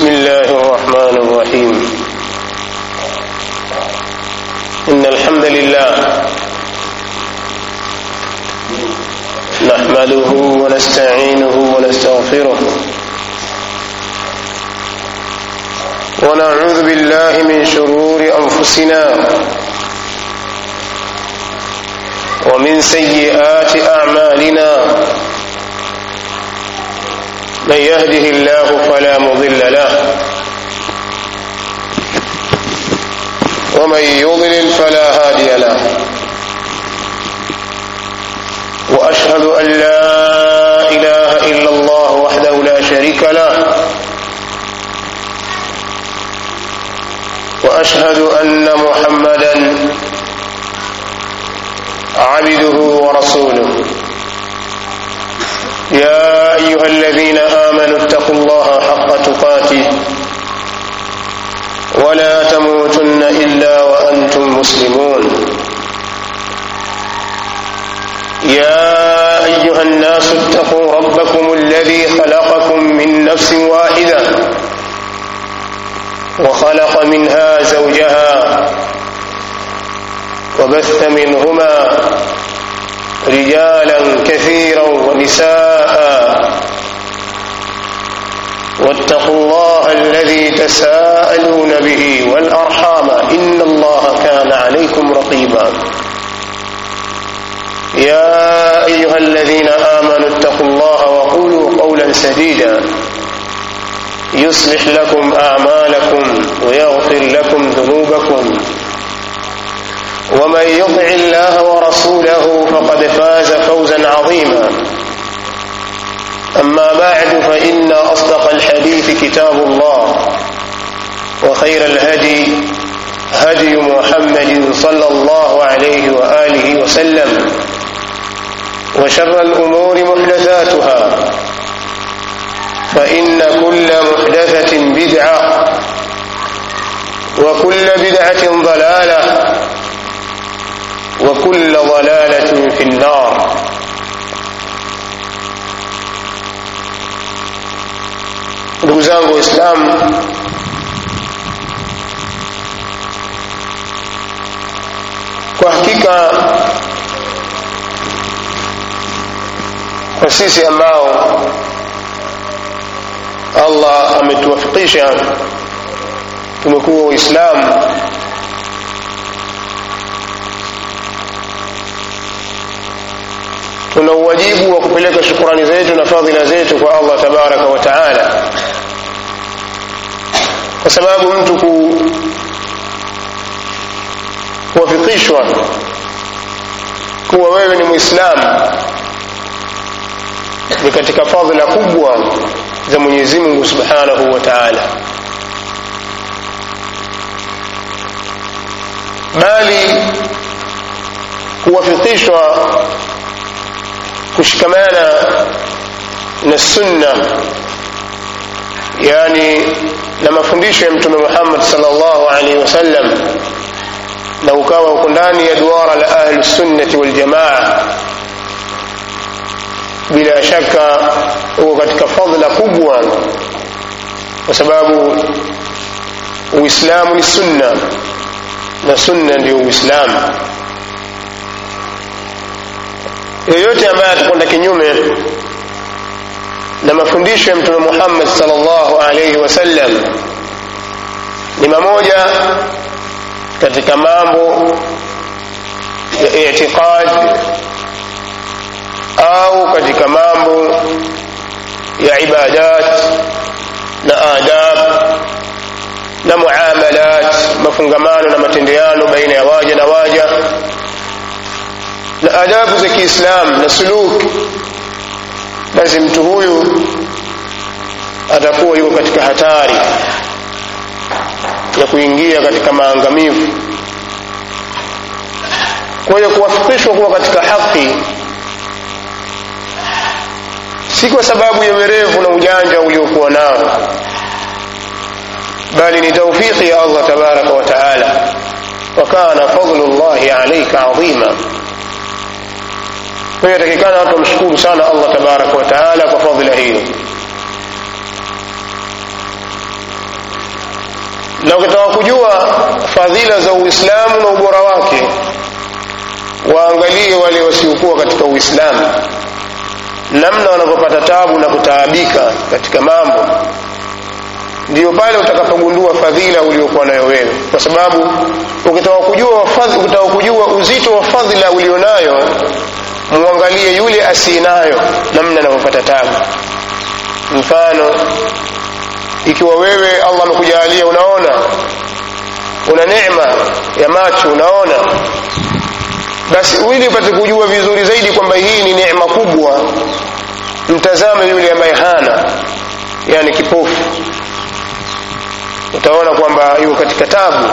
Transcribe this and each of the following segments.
بسم الله الرحمن الرحيم إن الحمد لله نحمده ونستعينه ونستغفره ونعوذ بالله من شرور أنفسنا ومن سيئات أعمالنا من يهده الله فلا مضل له ومن يضلل فلا هادي له واشهد ان لا اله الا الله وحده لا شريك له واشهد ان محمدا عبده ورسوله يا ايها الذين امنوا اتقوا الله حق تقاته ولا تموتن الا وانتم مسلمون يا ايها الناس اتقوا ربكم الذي خلقكم من نفس واحده وخلق منها زوجها وبث منهما رجالا كثيرا ونساء واتقوا الله الذي تساءلون به والارحام ان الله كان عليكم رقيبا يا ايها الذين امنوا اتقوا الله وقولوا قولا سديدا يصلح لكم اعمالكم ويغفر لكم ذنوبكم ومن يطع الله ورسوله فقد فاز فوزا عظيما اما بعد فان اصدق الحديث كتاب الله وخير الهدي هدي محمد صلى الله عليه واله وسلم وشر الامور محدثاتها فان كل محدثه بدعه وكل بدعه ضلاله وكل ضلالة في النار ndugu zangu waislamu kwa hakika kwa sisi ambao allah ametuwafikisha tumekuwa waislamu tuna uwajibu wa kupeleka shukurani zetu na fadhila zetu kwa allah tabaraka wa taala kwa sababu mtu ku kuwafikishwa kuwa wewe ni mwislamu ni katika fadhila kubwa za mwenyezi mungu subhanahu wa taala bali kuwafikishwa kushikamana na sunna yani na mafundisho ya mtume muhammad salllahu alaihi wasallam na ukawa uko ndani ya duara la ahli sunnati waljamaa bila shaka uko katika fadhila kubwa kwa sababu uislamu ni sunna na sunna ndio uislamu yoyote ambaye atakwenda kinyume na mafundisho ya mtume muhammad salllahu alaihi wasallam ni mamoja katika mambo ya itiqad au katika mambo ya ibadat na adab na muamalat mafungamano na matendeano baina ya waja na waja na adabu za kiislam na suluk basi mtu huyu atakuwa yuko katika hatari ya kuingia katika maangamivu kwa hiyo kuwafikishwa kuwa katika haki si kwa sababu ya werevu na ujanja uliokuwa nao bali ni taufiki ya allah tabaraka wa taala wakana fadlu llahi alaika adhima kwa hiyo yatakikana watu wamshukuru sana allah tabaraka wa taala kwa fadhila hiyo na ukitaka kujua fadhila za uislamu na ubora wake waangalie wale wasiokuwa katika uislamu namna wanavyopata tabu na kutaabika katika mambo ndiyo pale utakapogundua fadhila uliokuwa nayo wewe kwa sababu ukitaka kujua ukitaka kujua uzito wa fadhila ulionayo muangalie yule asinayo namna anavyopata tabu mfano ikiwa wewe allah amekujalia unaona una neema ya macho unaona basi ili upate kujua vizuri zaidi kwamba hii ni neema kubwa mtazame yule ambaye hana yani kipofu utaona kwamba yuko katika tabu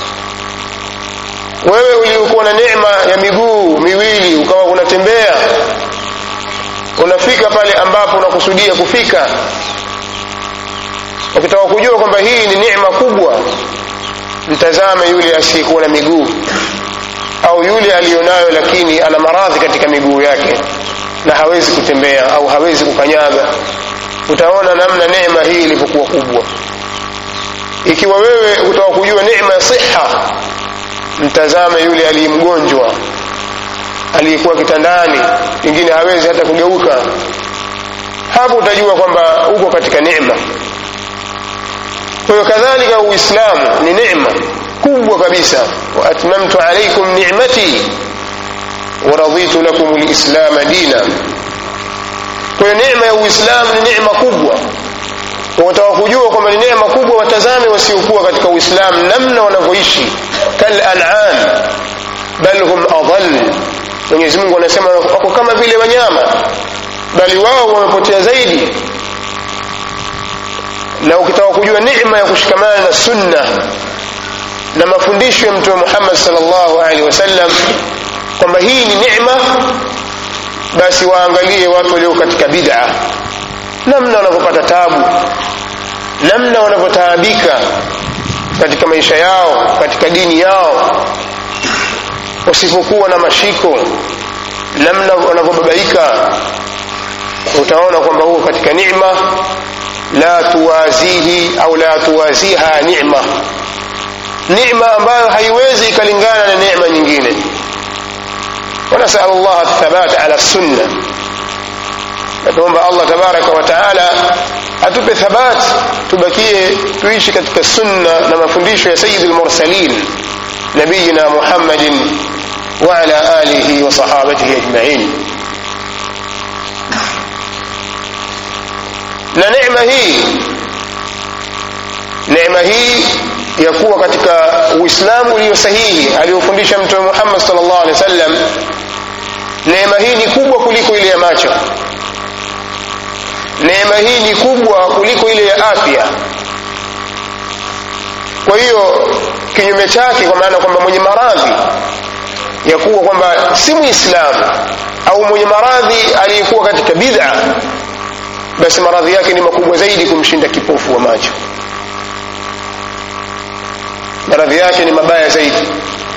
wewe uliokuwa na neema ya miguu miwili ukawa unatembea unafika pale ambapo unakusudia kufika ukitaka kujua kwamba hii ni neema kubwa mtazame yule asiyekuwa na miguu au yule aliyonayo lakini ana maradhi katika miguu yake na hawezi kutembea au hawezi kukanyaga utaona namna neema hii ilivyokuwa kubwa ikiwa wewe utaka kujua neema ya siha mtazame yule aliyemgonjwa aliyekuwa kitandani pengine hawezi hata kugeuka hapo utajua kwamba uko katika neema kwa hiyo kadhalika uislamu ni neema kubwa kabisa waatmamtu alaikum nicmati waraditu lakum lislama dina kwa hiyo neema ya uislamu ni neema kubwa wataka kujua kwamba ni neema kubwa watazame wasiokuwa katika uislamu namna wanavyoishi kalanam bal hum adal mwenyezi mungu anasema wako kama vile wanyama bali wao wamepotea zaidi na ukitaka kujua neema ya kushikamana na sunna na mafundisho ya mtume muhammad salllahu alaihi wasallam kwamba hii ni neema basi waangalie watu walio katika bid'a namna wanavyopata tabu namna wanavyotaabika katika maisha yao katika dini yao wasipokuwa na mashiko namna wanavyobabaika utaona kwamba huko katika neema la tuwazihi au la tuwaziha neema neema ambayo haiwezi ikalingana na neema nyingine ونسأل الله الثبات على السنة نتوomba Allah tabaraka wa taala atupe thabat tubakie tuishi katika sunna na mafundisho ya sayyidul mursalin nabiyina Muhammadin wa ala alihi wa sahabatihi ajma'in na neema hii neema hii ya kuwa katika uislamu ulio sahihi aliyofundisha mtume Muhammad sallallahu alaihi wasallam neema hii ni kubwa kuliko ile ya macho neema hii ni kubwa kuliko ile ya afya kwa hiyo kinyume chake kwa maana kwamba mwenye maradhi ya kuwa kwamba si muislamu au mwenye maradhi aliyekuwa katika bid'a basi maradhi yake ni makubwa zaidi kumshinda kipofu wa macho maradhi yake ni mabaya zaidi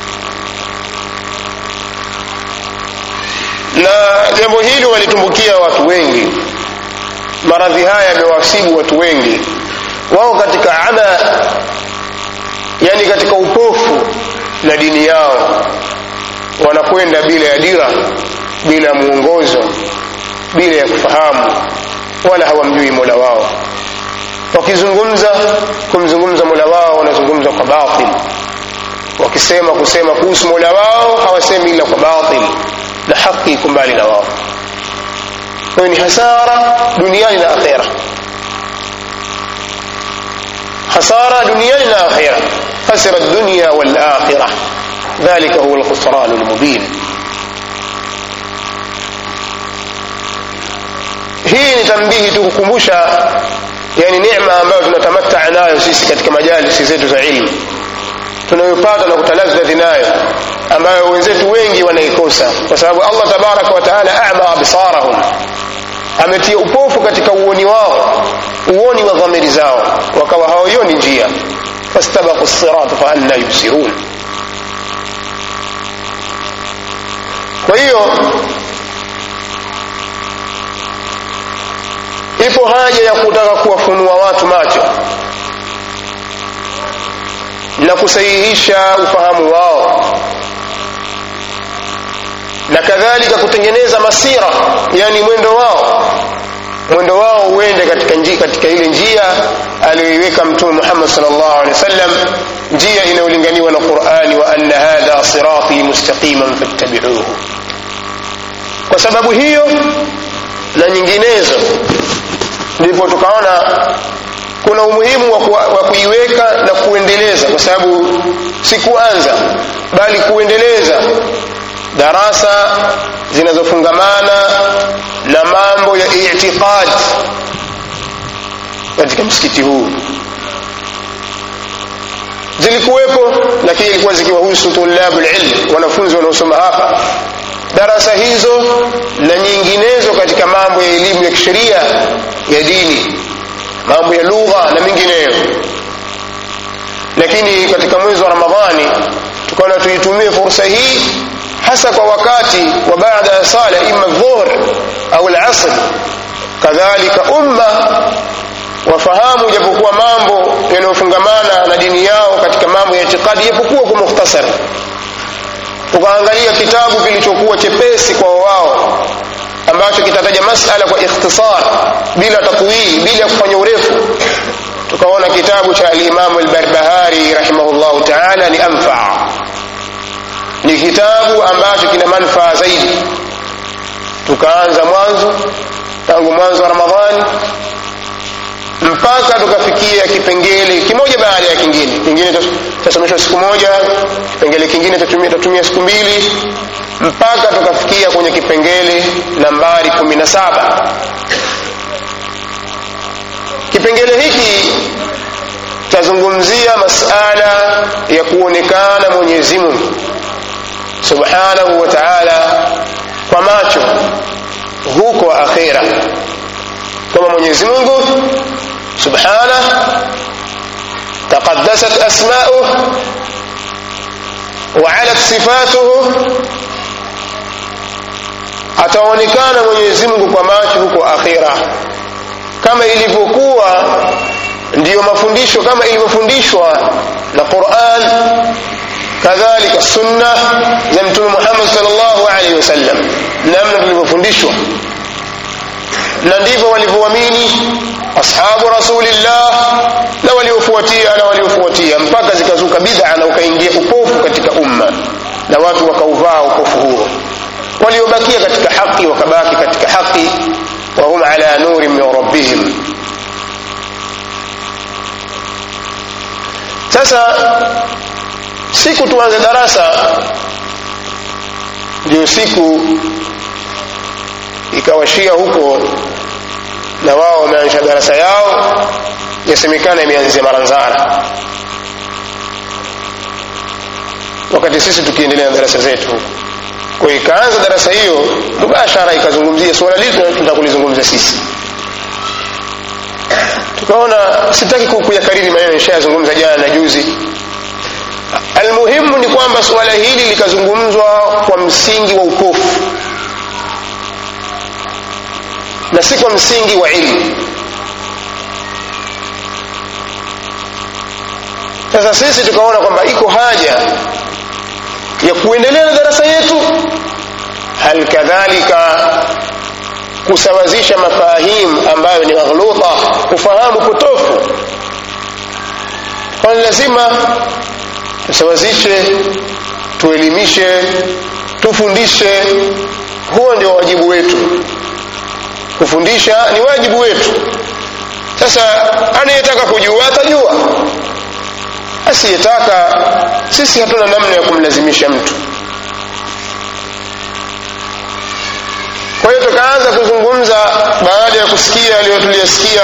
na jambo hili walitumbukia watu wengi maradhi haya yamewasibu watu wengi wao katika ama yani katika upofu na dini yao wanakwenda bila ya dira bila ya mwongozo bila ya kufahamu wala hawamjui mola wao wakizungumza kumzungumza mola wao wanazungumza kwa batil wakisema kusema kuhusu mola wao hawasemi ila kwa batil na haki iko mbali na wao kwayo ni hasara duniani na akhera hasara duniani na akhera khasira dunya walakhira dhalika huwa alkhusran almubin hii ni tambihi tu kukumbusha yani neema ambayo tunatamataa nayo sisi katika majalisi zetu za ilmu tunayopata na kutalazzadhi nayo ambayo wenzetu wengi wanaikosa kwa sababu allah tabaraka wa taala ama absarahum ametia upofu katika uoni wao uoni wa dhamiri zao wakawa hawaioni njia fastabaku sirat fa anna yubsirun kwa hiyo ipo haja ya kutaka kuwafunua watu macho na kusahihisha ufahamu wao na kadhalika kutengeneza masira yani mwendo wao mwendo wao uende katika, njia, katika ile njia aliyoiweka mtume Muhammad sallallahu alaihi wasallam njia inayolinganiwa na Qur'ani wa anna hadha sirati mustaqiman fattabi'uhu kwa sababu hiyo na nyinginezo ndipo tukaona kuna umuhimu wa, ku, wa kuiweka na kuendeleza kwa sababu si kuanza bali kuendeleza darasa zinazofungamana na mambo ya i'tiqad katika msikiti huu zilikuwepo lakini ilikuwa zikiwahusu tulabul ilm wanafunzi wanaosoma hapa darasa hizo na nyinginezo katika mambo ya elimu ya kisheria ya dini mambo ya lugha na mengineyo lakini katika mwezi wa ramadhani tukaona tuitumie fursa hii hasa kwa wakati wa baada ya sala ima dhuhr au al-asr kadhalika umma wafahamu japokuwa mambo yanayofungamana na dini yao katika mambo ya itikadi japokuwa kwa mukhtasar tukaangalia kitabu kilichokuwa chepesi kwa wao ambacho kitataja masala kwa ikhtisar bila tatwili bila kufanya urefu tukaona kitabu cha al-Imam al-Barbahari rahimahullahu ta'ala ni anfa ni kitabu ambacho kina manufaa zaidi tukaanza mwanzo tangu mwanzo wa Ramadhani mpaka tukafikia kipengele kimoja baada ya kingine kingine tutasomeshwa siku moja kipengele kingine tutatumia tutatumia siku mbili mpaka tukafikia kwenye kipengele nambari kumi na saba kipengele hiki tazungumzia masala ya kuonekana Mwenyezi Mungu subhanahu wa ta'ala kwa macho huko akhira kama Mwenyezi Mungu subhanahu taqaddasat asma'uhu wa 'alat sifatuhu ataonekana Mwenyezi Mungu kwa macho huko akhira kama ilivyokuwa ndiyo mafundisho kama ilivyofundishwa na Qur'an kadhalika sunna za mtume Muhammad sallallahu alaihi wasallam namna tulivyofundishwa na ndivyo walivyoamini ashabu rasulillah na waliofuatia na waliofuatia mpaka zikazuka bid'a na ukaingia upofu katika umma na watu wakauvaa upofu huo waliobakia katika haki wakabaki katika haki wa hum ala nurin min rabbihim sasa siku tuanze darasa ndio siku ikawashia huko na wao wameanzisha darasa yao yasemekana imeanzia maranzara wakati sisi tukiendelea na darasa zetu huko kwa ikaanza darasa hiyo mubashara ikazungumzia suala lile tunataka kulizungumza sisi tukaona sitaki kuyakariri maneno nishayazungumza jana na juzi almuhimu ni kwamba suala hili likazungumzwa kwa msingi wa upofu na si kwa msingi wa ilmu sasa sisi tukaona kwamba iko haja ya kuendelea na darasa yetu hal kadhalika kusawazisha mafahimu ambayo ni maghluta kufahamu potofu kwani lazima tusawazishe tuelimishe tufundishe huo ndio wajibu wetu kufundisha ni wajibu wetu sasa anayetaka kujua atajua asiyetaka sisi hatuna namna ya kumlazimisha mtu kwa hiyo tukaanza kuzungumza baada ya kusikia yaliyo tuliyasikia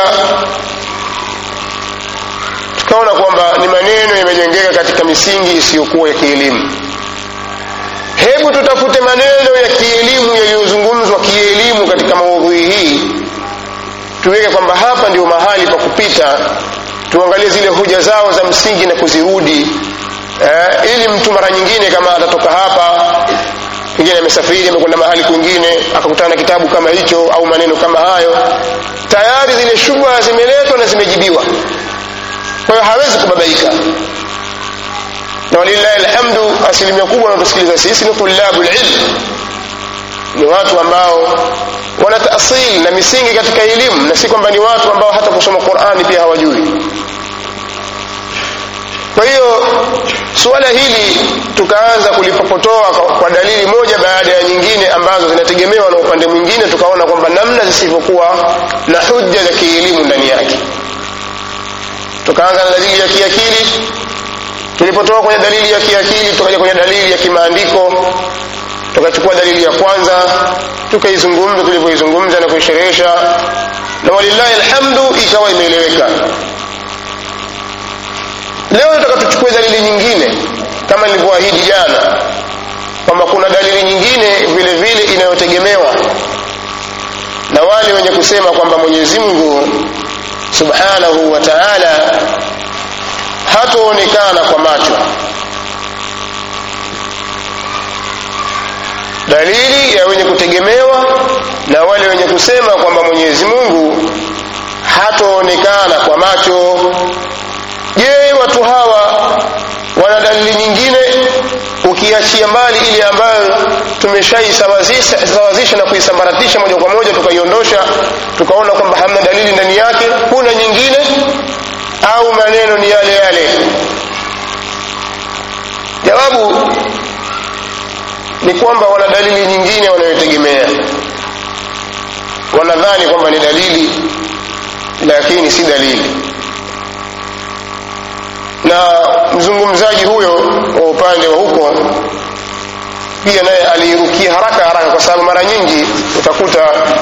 tukaona kwamba ni maneno yamejengeka katika misingi isiyokuwa ya kielimu hebu tutafute maneno ya kielimu yaliyozungumzwa kielimu katika maudhui hii tuweke kwamba hapa ndio mahali pa kupita tuangalie zile hoja zao za msingi na kuzirudi eh, ili mtu mara nyingine kama atatoka hapa pengine amesafiri amekwenda mahali kwingine akakutana na kitabu kama hicho au maneno kama hayo tayari zile shubha zimeletwa na zimejibiwa kwa hiyo hawezi kubabaika na walillahi alhamdu asilimia kubwa wanatusikiliza sisi ni tulabu lilm ni watu ambao wana taasili na misingi katika elimu na si kwamba ni watu ambao hata kusoma qurani pia hawajui kwa hiyo suala hili tukaanza kulipopotoa kwa dalili moja baada ya nyingine ambazo zinategemewa na upande mwingine tukaona kwamba namna zisivyokuwa na hujja za kielimu ndani yake tukaanza na dalili ya kiakili tulipotoka kwenye dalili ya kiakili tukaja kwenye dalili ya kimaandiko tukachukua dalili ya kwanza tukaizungumza tulivyoizungumza na kuisherehesha na walillahi alhamdu ikawa imeeleweka leo nataka tuchukue dalili nyingine kama nilivyoahidi jana kwamba kuna dalili nyingine vile vile inayotegemewa na wale wenye kusema kwamba mwenyezi mungu subhanahu wa taala hatoonekana kwa macho dalili ya wenye kutegemewa na wale wenye kusema kwamba mwenyezi mungu hatoonekana kwa macho je watu hawa wana dalili nyingine ukiachia mbali ile ambayo tumeshaisawazisha na kuisambaratisha moja kwa moja tukaiondosha tukaona kwamba hamna dalili ndani yake kuna nyingine au maneno ni yale yale jawabu ni kwamba wana dalili nyingine wanayotegemea wanadhani kwamba ni dalili lakini si dalili na mzungumzaji huyo wa upande wa huko pia naye aliirukia haraka haraka kwa sababu mara nyingi utakuta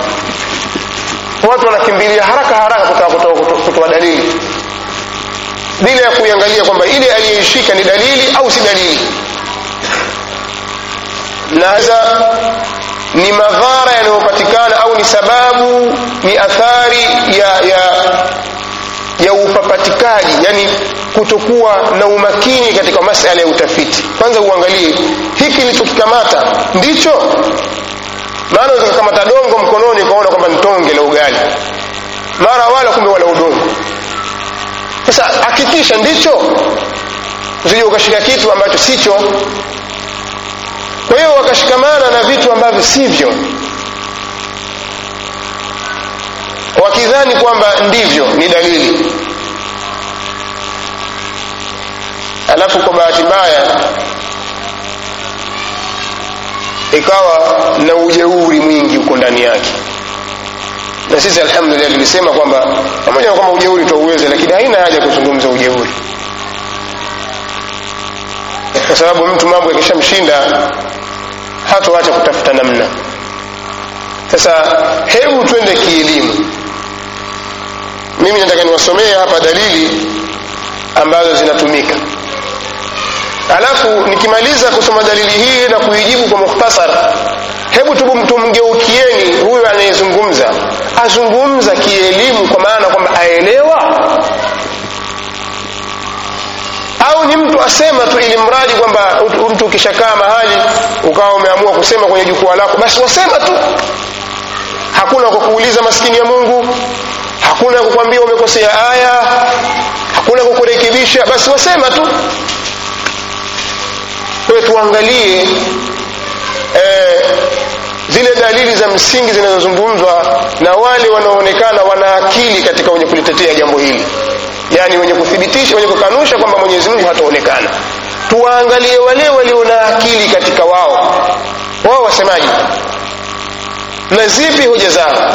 watu wanakimbilia haraka haraka kutaka kutoa dalili bila ya kuiangalia kwamba ile aliyeishika ni dalili au si dalili naza ni madhara yanayopatikana au ni sababu ni athari ya ya ya upapatikaji yani kutokuwa na umakini katika masala ya utafiti kwanza uangalie hiki nilichokikamata ndicho maana unaweza kukamata dongo mkononi ukaona kwamba ni tonge la ugali mara wala kumbe wala udongo sasa hakikisha ndicho usije ukashika kitu ambacho sicho kwa hiyo wakashikamana na vitu ambavyo sivyo wakidhani kwamba ndivyo ni dalili alafu kwa bahati mbaya ikawa na ujeuri mwingi huko ndani yake na sisi alhamdulillah tulisema kwamba pamoja na kwamba ujeuri twauweze lakini haina haja kuzungumza ujeuri kwa sababu mtu mambo yakishamshinda hatoacha kutafuta namna sasa hebu twende kielimu mimi nataka niwasomee hapa dalili ambazo zinatumika alafu nikimaliza kusoma dalili hii na kuijibu kwa mukhtasar hebu tumgeukieni huyu anayezungumza azungumza kielimu kwa maana kwamba aelewa au ni mtu asema tu ili mradi kwamba mtu ukishakaa mahali ukawa umeamua kusema kwenye jukwaa lako basi wasema tu hakuna kukuuliza maskini ya mungu hakuna kukwambia umekosea aya hakuna kukurekebisha basi wasema tu kwayo tuangalie eh, zile dalili za msingi zinazozungumzwa na wale wanaoonekana wana akili katika wenye kulitetea jambo hili yaani wenye kuthibitisha wenye kukanusha kwamba mwenyezi mungu hataonekana tuwaangalie wale walio na akili katika wao wao wasemaji na zipi hoja zao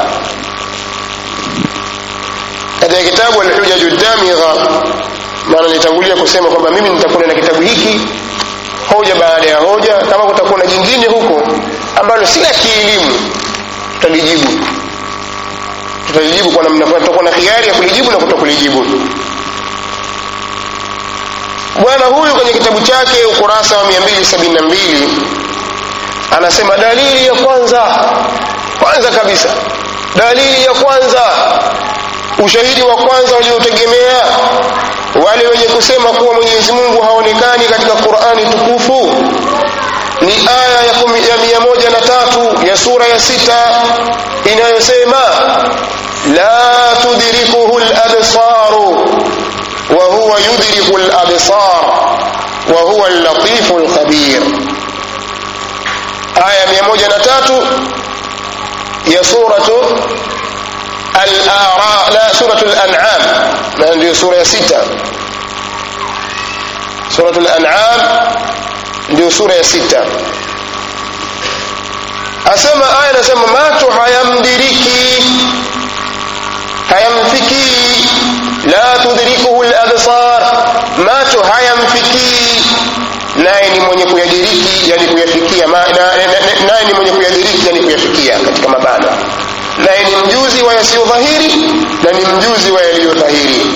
katika kitabu alhujaju damigha maana nitangulia kusema kwamba mimi nitakuwa na kitabu hiki hoja baada ya hoja kama kutakuwa na jingine huko ambalo si la kielimu tutalijibu tutalijibu kwa namna fulani tutakuwa na hiari ya kulijibu na kutokulijibu bwana huyu kwenye kitabu chake ukurasa wa 272 anasema dalili ya kwanza kwanza kabisa dalili ya kwanza ushahidi wa kwanza waliotegemea wale wenye kusema kuwa mwenyezi mungu haonekani katika qurani tukufu ni aya ya, kumi, ya mia moja na tatu ya sura ya sita inayosema la tudrikuhu labsaru wa huwa yudriku labsar wa huwa allatifu lkhabir aya mia moja na tatu ya suratu al-A'ra la suratu al-an'am na ndio sura ya sita suratu al-an'am ndio sura ya sita asema aya nasema macho hayamdiriki hayamfikii la tudrikuhu al-absar macho hayamfikii naye ni mwenye kuyadiriki yani kuyafikia naye ni mwenye kuyadiriki yani kuyafikia katika mabana naye ni mjuzi wa yasiyodhahiri na ni mjuzi wa yaliyodhahiri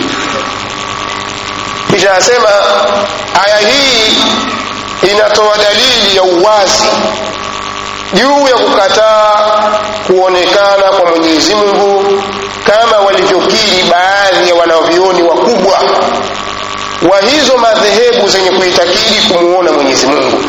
kisha asema aya hii inatoa dalili ya uwazi juu ya kukataa kuonekana kwa mwenyezi mungu kama walivyokiri baadhi ya wanavyoni wakubwa wa hizo madhehebu zenye kuitakidi kumuona mwenyezi mungu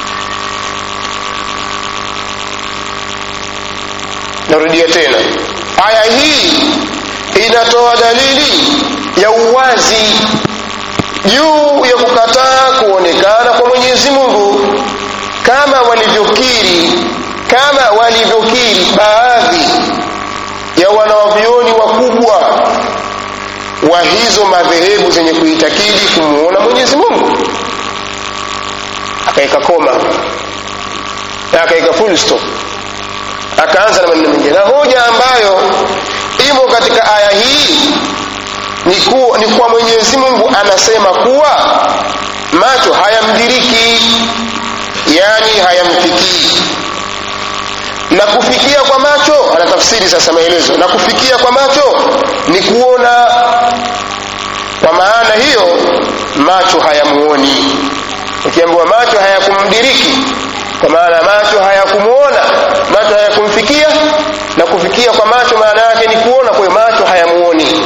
narudia tena aya hii inatoa dalili ya uwazi juu ya kukataa kuonekana kwa mwenyezi mungu kama walivyokiri kama walivyokiri baadhi ya wanawavyoni wakubwa wa hizo madhehebu zenye kuitakidi kumuona mwenyezi mungu akaweka koma na akaweka full stop akaanza na maneno mengine na hoja ambayo imo katika aya hii ni kuwa, ni kuwa mwenyezi mungu anasema kuwa macho hayamdiriki yani hayamfikii na kufikia kwa macho anatafsiri sasa maelezo na kufikia kwa macho ni kuona kwa maana hiyo macho hayamuoni ukiambiwa macho hayakumdiriki kwa maana macho hayakumuona macho hayakumfikia na kufikia kwa macho maana yake ni kuona kwa macho hayamuoni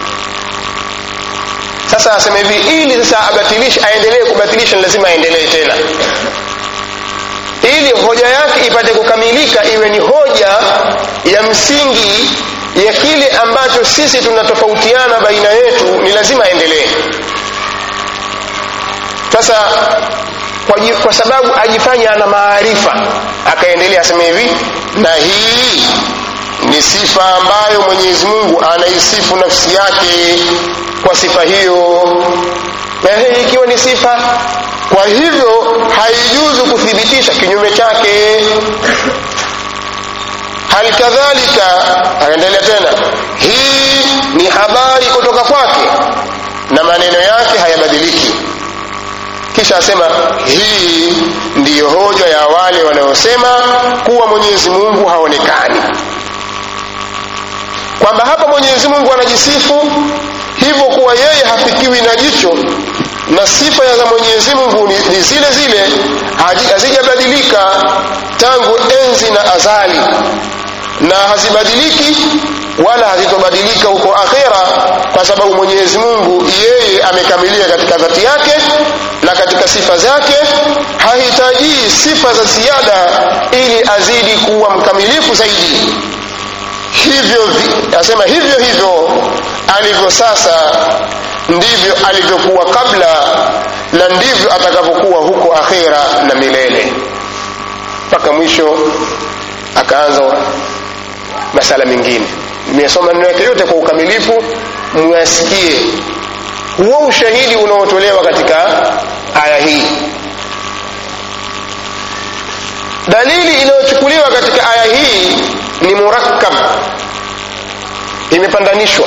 sasa aseme hivi ili sasa abatilishe aendelee kubatilisha lazima aendelee tena ili hoja yake ipate kukamilika iwe ni hoja ya msingi ya kile ambacho sisi tunatofautiana baina yetu ni lazima aendelee sasa kwa, kwa sababu ajifanya ana maarifa akaendelea aseme hivi na hii ni sifa ambayo mwenyezi mungu anaisifu nafsi yake kwa sifa hiyo na hii ikiwa ni sifa kwa hivyo haijuzu kuthibitisha kinyume chake hali kadhalika akaendelea tena hii ni habari kutoka kwake na maneno yake hayabadiliki kisha asema hii ndiyo hoja ya wale wanaosema kuwa mwenyezi mungu haonekani kwamba hapa mwenyezi mungu anajisifu hivyo kuwa yeye hafikiwi na jicho na sifa za mwenyezi mungu ni, ni zile zile hazijabadilika tangu enzi na azali na hazibadiliki wala hazitobadilika huko akhera kwa sababu mwenyezi mungu yeye amekamilia katika dhati yake na katika sifa zake hahitajii sifa za ziada ili azidi kuwa mkamilifu zaidi hivyo asema hivyo hivyo alivyo sasa ndivyo alivyokuwa kabla na ndivyo atakavyokuwa huko akhera na milele mpaka mwisho akaanza masala mengine nimesoma neno yake yote kwa ukamilifu mwasikie huo ushahidi unaotolewa katika aya hii dalili inayochukuliwa katika aya hii ni murakkab imepandanishwa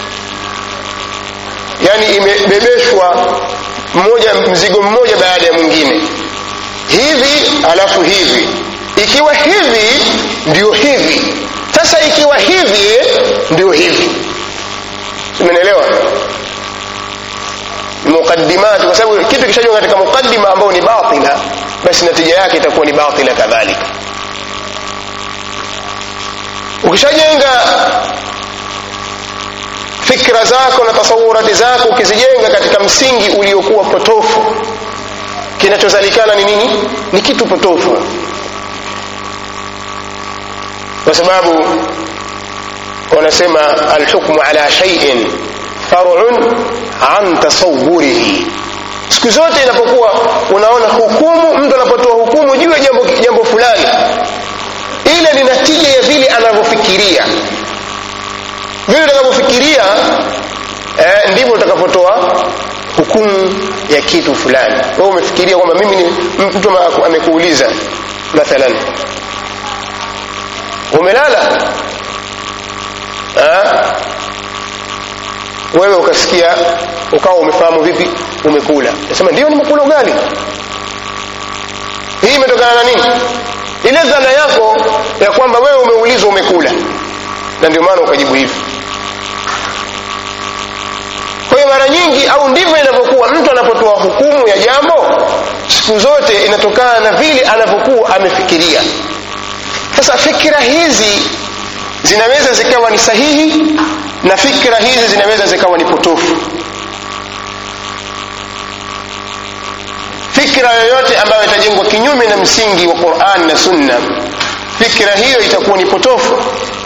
yani imebebeshwa mmoja mzigo mmoja baada ya mwingine hivi alafu hivi ikiwa hivi ndio hivi sasa ikiwa hivi ndio hivi umeelewa muqaddimat kwa sababu kitu kishajwa katika muqaddima ambao ni batila basi natija yake itakuwa ni batila kadhalika ukishajenga fikra zako na tasawurati zako ukizijenga katika msingi uliokuwa potofu kinachozalikana ni nini ni kitu potofu kwa sababu wanasema alhukmu ala shay'in far'un an tasawwurihi siku zote inapokuwa unaona hukumu mtu anapotoa hukumu juu ya jambo, jambo fulani ile ni natija ya vile anavyofikiria vile utakavyofikiria eh, ndivyo utakapotoa hukumu ya kitu fulani wewe umefikiria kwamba mimi ni mtu amekuuliza mathalan umelala ha? wewe ukasikia ukawa umefahamu vipi umekula nasema ndio nimekula ugali hii imetokana na nini ile dhana yako ya kwamba wewe umeulizwa umekula na ndio maana ukajibu hivi kwa hiyo mara nyingi au ndivyo inavyokuwa mtu anapotoa hukumu ya jambo siku zote inatokana na vile anavyokuwa amefikiria sasa fikira hizi zinaweza zikawa ni sahihi na fikra hizi zinaweza zikawa ni potofu fikra yoyote ambayo itajengwa kinyume na msingi wa Qur'an na Sunna fikra hiyo itakuwa ni potofu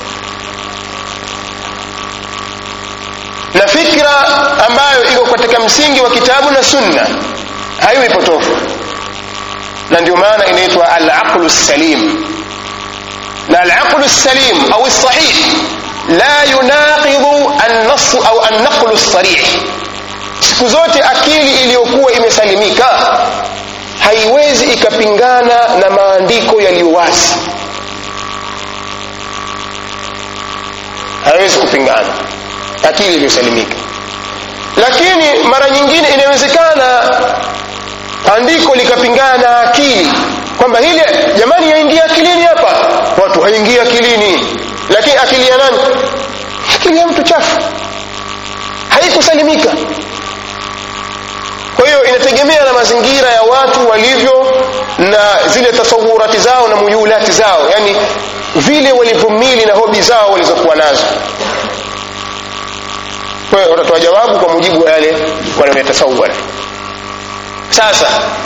na fikra ambayo iko katika msingi wa kitabu na Sunna haiwi potofu na ndio maana inaitwa al-aqlu salim na al-aqlu salim au sahih la yunaqidu an-nass au an-naqlu sarih siku zote akili iliyokuwa imesalimika haiwezi ikapingana na maandiko yaliyo wazi haiwezi kupingana akili iliyosalimika lakini mara nyingine inawezekana andiko likapingana na akili kwamba hili jamani yaingia akilini hapa watu haingia akilini lakini akili ya nani akili ya mtu chafu haikusalimika kwa hiyo inategemea na mazingira ya watu walivyo na zile tasawurati zao na muyulati zao yani vile walivyomili na hobi zao walizokuwa nazo kwa hiyo watatoa jawabu kwa mujibu wa yale wanayoyatasawara sasa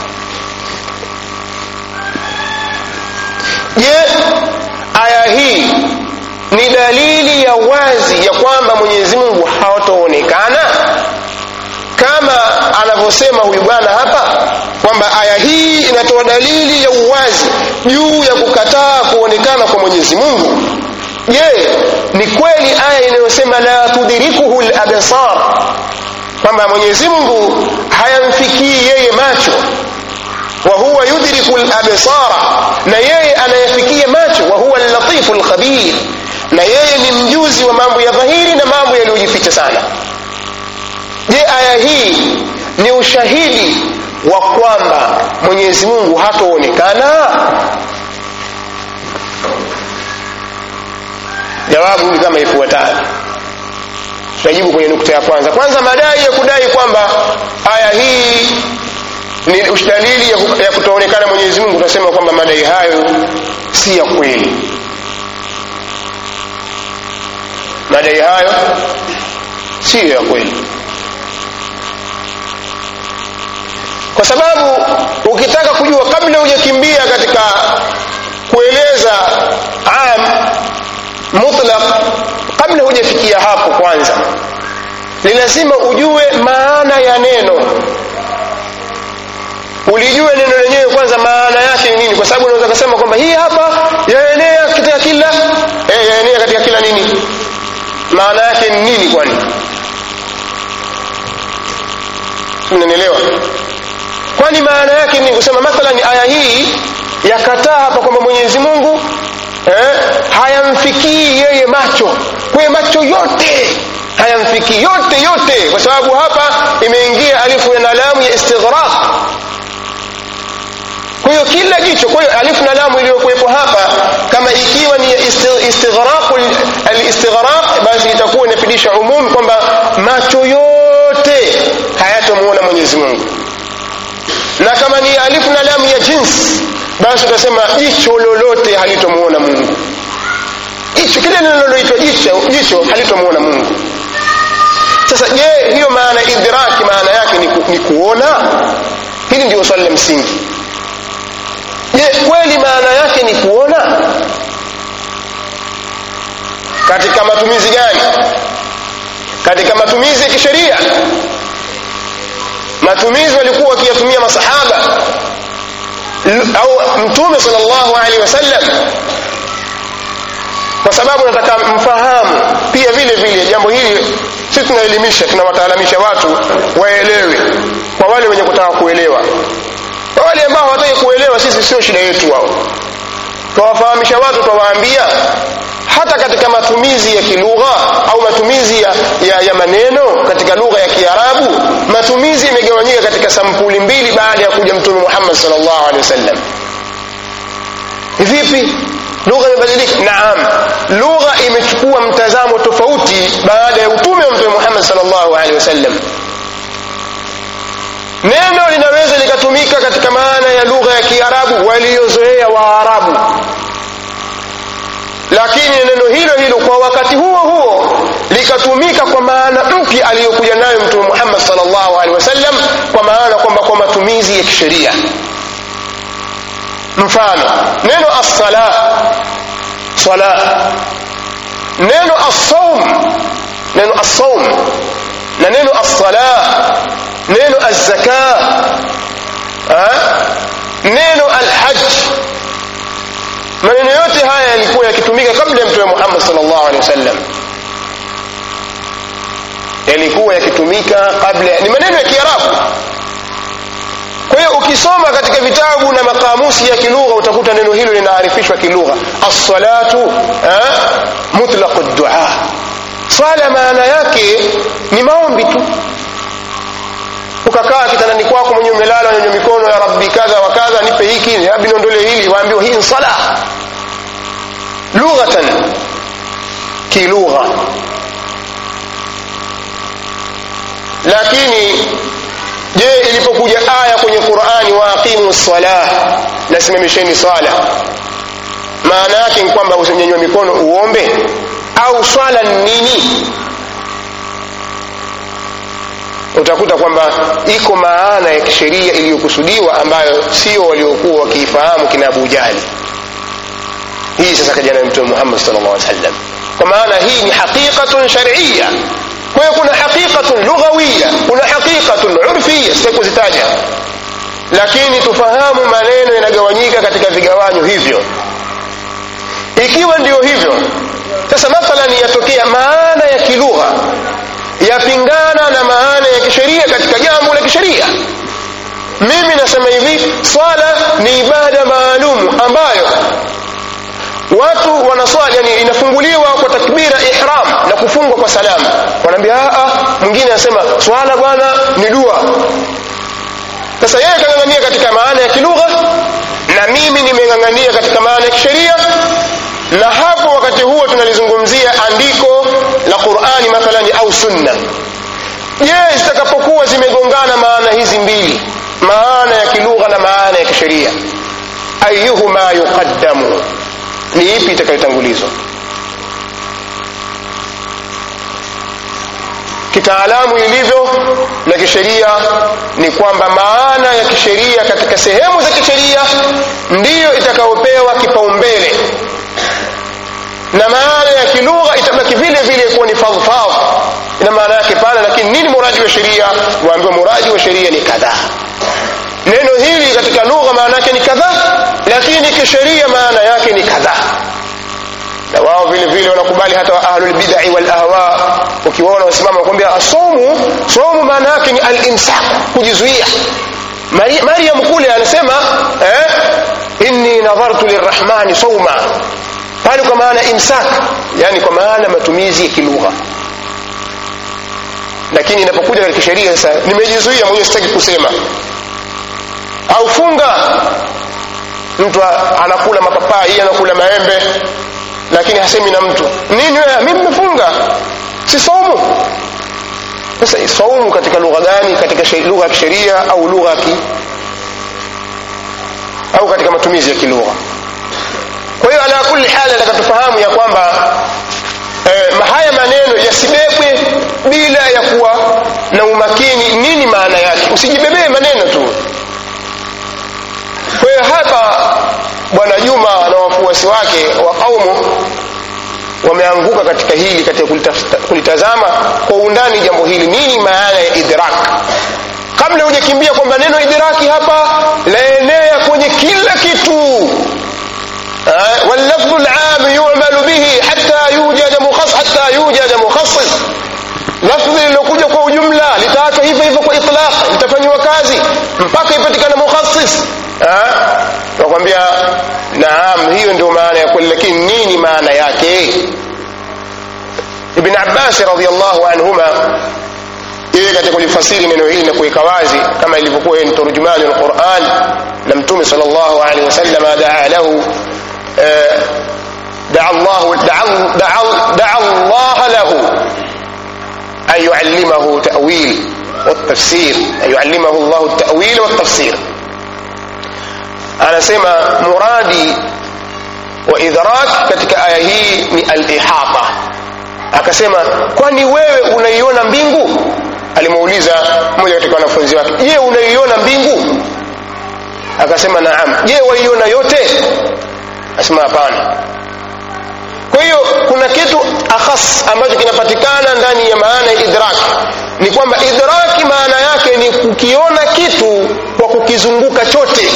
je aya hii ni dalili ya wazi ya kwamba mwenyezi mungu hawataonekana kama anavyosema huyu bwana hapa kwamba aya hii inatoa dalili ya uwazi juu ya kukataa kuonekana kwa mwenyezi mungu je ni kweli aya inayosema la tudrikuhu labsar kwamba mwenyezi mungu hayamfikii yeye macho wa huwa yudriku labsara na yeye anayafikia macho wa huwa allatifu lkhabir na yeye ni mjuzi wa mambo ya dhahiri na mambo yaliyojificha sana je aya hii ni ushahidi wa kwamba mwenyezi mungu hataonekana jawabu ni kama ifuatavyo tutajibu kwenye nukta ya kwanza kwanza madai ya kudai kwamba aya hii ni dalili ya, ya kutoonekana mwenyezi mungu tunasema kwamba madai hayo si ya kweli madai hayo siyo ya kweli kwa sababu ukitaka kujua kabla hujakimbia katika kueleza am mutlaq kabla hujafikia hapo kwanza ni lazima ujue maana ya neno ulijue neno lenyewe kwanza maana yake ni nini kwa sababu unaweza kusema kwamba hii hapa yaenea katika kila eh, yaenea katika kila nini maana yake ni nini kwani mnanielewa kwani maana yake ni kusema mathalan aya hii yakataa hapa kwamba mwenyezi mungu eh, hayamfikii yeye macho kwaye macho yote hayamfikii yote yote kwa sababu hapa imeingia alifu na lamu ya istighraq kwa hiyo kila jicho kwa hiyo alifu na lamu iliyokuwepo hapa kama ikiwa ni istighraq alistighraq basi itakuwa inafidisha umumi kwamba macho yote hayatomuona mwenyezi mungu na kama ni alifu na lamu ya jinsi basi utasema jicho lolote halitomuona mungu jicho kile linaloitwa jicho, jicho halitomuona mungu sasa je hiyo maana idraki maana yake ni, ku, ni kuona hili ndio swali la msingi je kweli maana yake ni kuona katika matumizi gani katika matumizi ya kisheria matumizi walikuwa wakiyatumia masahaba au mtume sallallahu alaihi wasallam kwa sababu nataka mfahamu pia vile vile jambo hili si tunaelimisha tunawataalamisha watu waelewe kwa wale wenye kutaka kuelewa kwa wale ambao hawataki kuelewa sisi sio shida yetu wao twawafahamisha watu twawaambia hata katika matumizi ya kilugha au matumizi ya, ya, ya maneno katika lugha ya kiarabu matumizi yamegawanyika katika sampuli mbili baada ya kuja mtume muhammad salllahu alehi wasallam vipi lugha imebadilika naam lugha imechukua mtazamo tofauti baada ya utume wa mtume muhammad salllahu alehi wasallam neno linaweza likatumika katika maana ya lugha ya kiarabu waliozoea waarabu lakini neno hilo hilo kwa wakati huo huo likatumika kwa maana mpya aliyokuja nayo mtume muhammad salllahu alehi wasallam kwa maana kwamba kwa matumizi ya kisheria mfano neno assala sala neno assaum neno assaum na neno assala neno azzaka neno alhaj maneno yote haya yalikuwa yakitumika kabla ya mtume muhammad salllahu alehi wasallam yalikuwa yakitumika kabla ni maneno ya kiarabu kwa hiyo ukisoma katika vitabu na makamusi ya kilugha utakuta neno hilo linaarifishwa kilugha assalatu mutlaqu dua swala maana yake ni maombi tu ukakaa kitandani kwako mwenye umelala wenye mikono ya rabbi kadha wa kadha nipe hiki rabbi niondole hili waambiwa hii ni sala lughatan kilugha lakini je ilipokuja aya kwenye qurani waaqimu salah nasimamisheni swala maana yake ni kwamba usinyanyua mikono uombe au swala ni nini utakuta kwamba iko maana ya kisheria iliyokusudiwa ambayo sio waliokuwa wakiifahamu kina abu jahli hii sasa kaja nayo mtume muhammad sallallahu alaihi wasallam kwa maana hii ni haqiqatun shar'iyya kwa hiyo kuna haqiqatun lughawiyya kuna haqiqatun urfiyya sitaki kuzitaja lakini tufahamu maneno yanagawanyika katika vigawanyo hivyo ikiwa ndio hivyo sasa mathalan yatokea maana ya kilugha yapingana na maana ya kisheria katika jambo la kisheria mimi nasema hivi swala ni ibada maalum ambayo watu wanaswali yani inafunguliwa kwa takbira ihram na kufungwa kwa salamu wanaambia mwingine anasema swala bwana ni dua sasa yeye kang'ang'ania katika maana ya kilugha na mimi nimeng'ang'ania katika maana ya kisheria na hapo wakati huo tunalizungumzia andiko la qurani mathalani au sunna je zitakapokuwa zimegongana maana hizi mbili maana ya kilugha na maana ya kisheria ayuhuma yuqaddamu ni ipi itakayotangulizwa kitaalamu ilivyo na kisheria ni kwamba maana ya kisheria katika sehemu za kisheria ndiyo itakayopewa kipaumbele na maana ya kilugha itabaki vile vile kuwa ni fadhfadh ina maana yake pana lakini nini muradi wa sheria waambiwa muradi wa sheria ni kadhaa neno hili katika lugha maana yake ni kadhaa lakini kisheria maana yake ni kadhaa na wao vile vile wanakubali hata ahlulbidai walahwa ukiwaona wasimama wanakwambia somu somu maana yake ni alimsak kujizuia maryam kule anasema eh, inni nadhartu lirrahmani sauma pale kwa maana imsak yani kwa maana matumizi ya kilugha lakini inapokuja katika sheria sasa nimejizuia mwenyewe sitaki kusema au funga mtu anakula mapapai anakula maembe lakini hasemi na mtu nini wewe mimi nimefunga si saumu sasa saumu katika lugha gani katika lugha ya kisheria au lugha ya au katika matumizi ya kilugha kwa hiyo ala kulli hali nataka tufahamu ya kwamba eh, haya maneno yasibebwe bila ya kuwa na umakini nini maana yake usijibebee maneno tu kwa hiyo hapa bwana juma na wafuasi wake wa kaumu wameanguka katika hili katika kulitazama kwa undani jambo hili nini maana ya idrak kabla hujakimbia kwamba neno idraki hapa laenea kwenye kila kitu واللفظ العام يعمل به حتى يوجد مخصص حتى يوجد مخصص lafdhi lililokuja kwa ujumla litaachwa hivyo hivyo kwa itlaq litafanywa kazi mpaka ipatikane mukhassis nakwambia naam hiyo ndio maana ya kweli lakini nini maana yake ibn abbas radiallahu anhuma yeye katika kulifasiri neno hili na kuweka wazi kama ilivyokuwa yeye ni turjumani lquran na mtume sal llahu alehi wasalama daa lahu دعا الله دعا, دعا, دعا الله له أن يعلمه تأويل والتفسير أن يعلمه الله التأويل والتفسير أنا سمى مرادي وإدراك katika aya hii ni al-ihata akasema kwani wewe unaiona mbingu alimuuliza mmoja katika wanafunzi wake je unaiona mbingu akasema naam je waiona yote asema hapana kwa hiyo kuna kitu akhas ambacho kinapatikana ndani ya maana ya idrak ni kwamba idraki maana yake ni kukiona kitu kwa kukizunguka chote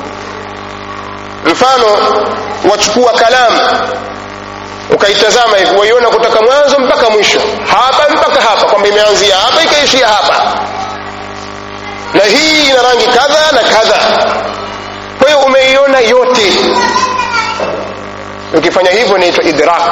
mfano wachukua kalamu ukaitazama hivi waiona kutoka mwanzo mpaka mwisho hapa mpaka hapa kwamba imeanzia hapa ikaishia hapa na hii ina rangi kadha na kadha kwa hiyo umeiona yote ukifanya hivyo inaitwa idrak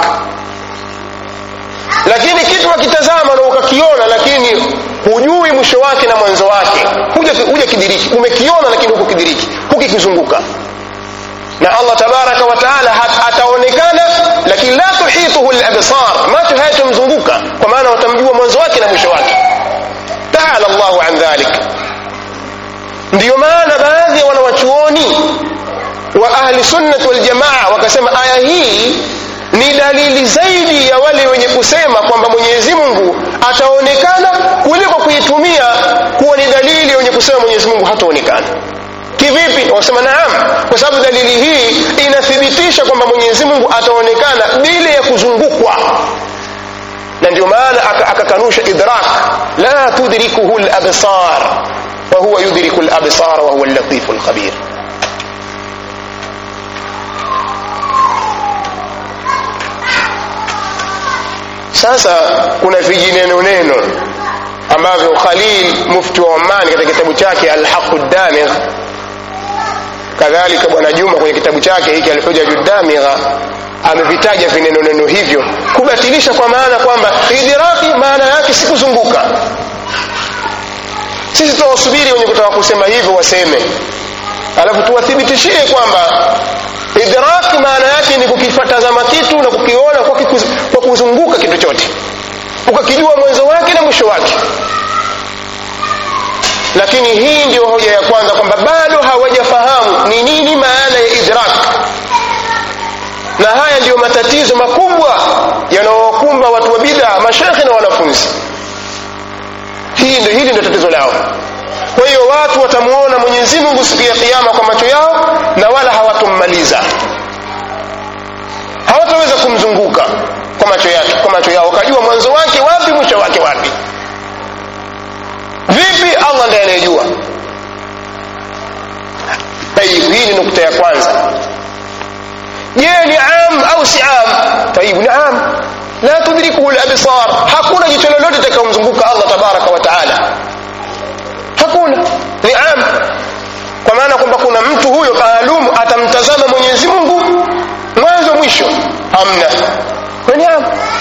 lakini kitu wakitazama na ukakiona lakini hujui mwisho wake na mwanzo wake huja, huja kidiriki umekiona lakini huku kidiriki hukikizunguka na allah tabaraka wa taala ataonekana lakini la tuhituhu labsar macho hayatomzunguka kwa maana watamjua mwanzo wake na mwisho wake taala llahu an dhalik ndiyo maana baadhi ya wanawachuoni wa ahli sunnati waljamaa wakasema aya hii ni dalili zaidi ya wale wenye kusema kwamba mwenyezi mungu ataonekana kuliko kuitumia kuwa ni dalili ya wenye kusema mwenyezi mungu hataonekana kivipi wasema naam kwa sababu dalili hii inathibitisha kwamba mwenyezi mungu ataonekana bila ya kuzungukwa na ndio maana akakanusha aka idrak la tudrikuhu labsar wahuwa yudriku labsar wahuwa llatifu lkhabir sasa kuna vijineno neno ambavyo khalil mufti wa oman katika kitabu chake alhaqu damigh kadhalika bwana juma kwenye kitabu chake hiki alhujaju damigha amevitaja vineno neno hivyo kubatilisha kwa maana kwamba idiraki maana yake si kuzunguka sisi tunawasubiri wenye kutaka kusema hivyo waseme alafu tuwathibitishie kwamba idraki maana yake ni kukifatazama kitu na kukiona kwa, kikuz, kwa kuzunguka kitu chote ukakijua mwanzo wake na mwisho wake lakini hii ndio hoja ya kwanza kwamba bado hawajafahamu ni nini maana ya idrak na haya ndiyo matatizo makubwa yanaowakumba watu wa bid'a mashekhe na wanafunzi hii ndio hili ndio tatizo lao kwa hiyo watu watamuona mwenyezi mungu siku ya kiama kwa macho yao na wala hawatommaliza hawataweza kumzunguka kwa macho yake kwa macho yao wakajua mwanzo wake wapi mwisho wake wapi vipi allah ndiye anayejua tayib hii ni nukta ya kwanza je ni am au si am tayib ni am la tudrikuhu labsar hakuna jicho lolote litakayomzunguka allah tabaraka wa taala hakuna ni am kwa maana kwamba kuna mtu huyo maalum atamtazama mwenyezi mungu mwanzo mwisho hamna ni am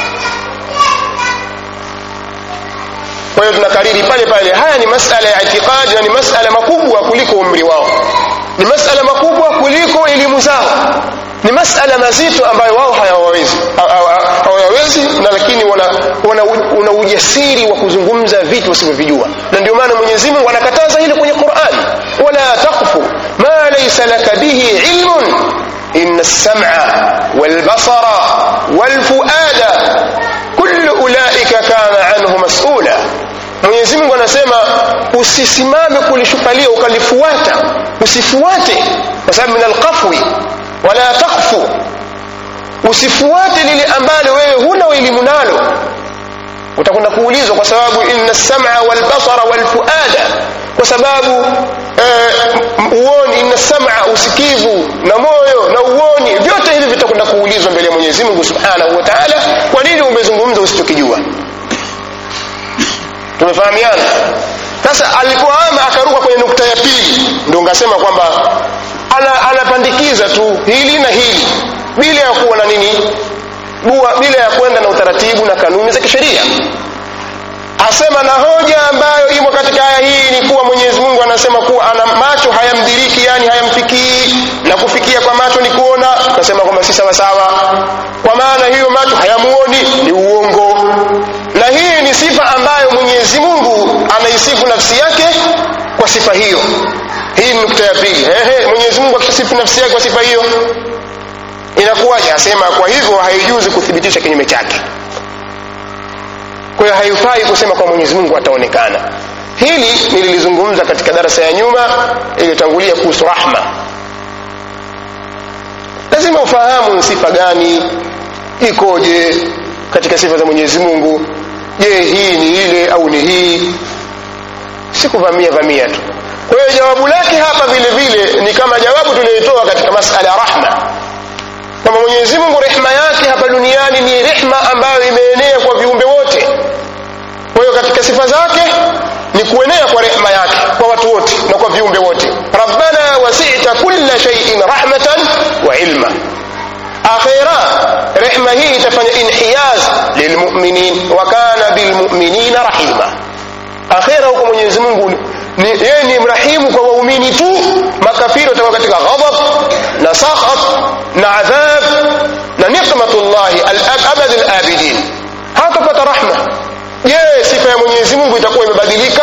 kwa hiyo tunakariri pale pale haya ni masala ya itikadi na ni masala makubwa kuliko umri wao ni masala makubwa kuliko elimu zao ni masala mazito ambayo wao hayawawezi hawayawezi na lakini wana, wana, wana ujasiri wa kuzungumza vitu wasivyovijua na ndio maana mwenyezi mungu anakataza hili kwenye qurani wala takfu ma laisa laka bihi ilmun ina lsama walbasara walfuada kullu ulaika kana anhu masula mwenyezi mungu anasema usisimame kulishupalia ukalifuata usifuate kwa sababu min alqafwi wala takfu usifuate lile ambalo wewe huna elimu nalo utakwenda kuulizwa kwa sababu inna lsama walbasara walfuada kwa sababu eh, uoni inna sam'a usikivu na moyo na uoni vyote hivi vitakwenda kuulizwa mbele ya Mwenyezi Mungu Subhanahu wa Ta'ala kwa nini umezungumza usichokijua tumefahamiana sasa alipoama akaruka kwenye nukta ya pili ndio ngasema kwamba ana, anapandikiza tu hili na hili bila ya kuwa na nini bua bila ya kwenda na utaratibu na kanuni za kisheria asema na hoja ambayo imo katika aya hii ni kuwa Mwenyezi Mungu anasema kuwa ana macho hayamdiriki yani hayamfikii na kufikia kwa macho ni kuona nasema kwamba si sawa sawa kwa maana hiyo macho hayamuoni ni uongo na hii ni sifa ambayo Mwenyezi Mungu anaisifu nafsi yake kwa sifa hiyo hii ni nukta ya pili ehe Mwenyezi Mungu akisifu nafsi yake kwa sifa hiyo inakuwaje asema kwa hivyo haijuzi kuthibitisha kinyume chake kwa hiyo haifai kusema kwa Mwenyezi Mungu ataonekana hili nililizungumza katika darasa ya nyuma iliyotangulia kuhusu rahma lazima ufahamu sifa gani ikoje katika sifa za Mwenyezi Mungu je hii ni ile au ni hii si kuvamia vamia tu kwa hiyo jawabu lake hapa vile vile ni kama jawabu tuliyotoa katika masala ya rahma kwamba Mwenyezi Mungu rehema yake hapa duniani ni rehema ambayo imeenea kwa viumbe wote kwa hiyo katika sifa zake ni kuenea kwa rehema yake kwa watu wote na kwa viumbe wote rabbana wasi'ta kulla shay'in rahmatan wa ilma akhira rehema hii itafanya inhiyaz lilmu'minin wa kana bilmu'minina rahima akhira huko Mwenyezi Mungu ni yeye ni mrahimu kwa waumini tu makafiri watakuwa katika ghadab na sakhat na adhab na nikmatullah al-abad al-abidin hatapata rahma je sifa ya Mwenyezi Mungu itakuwa imebadilika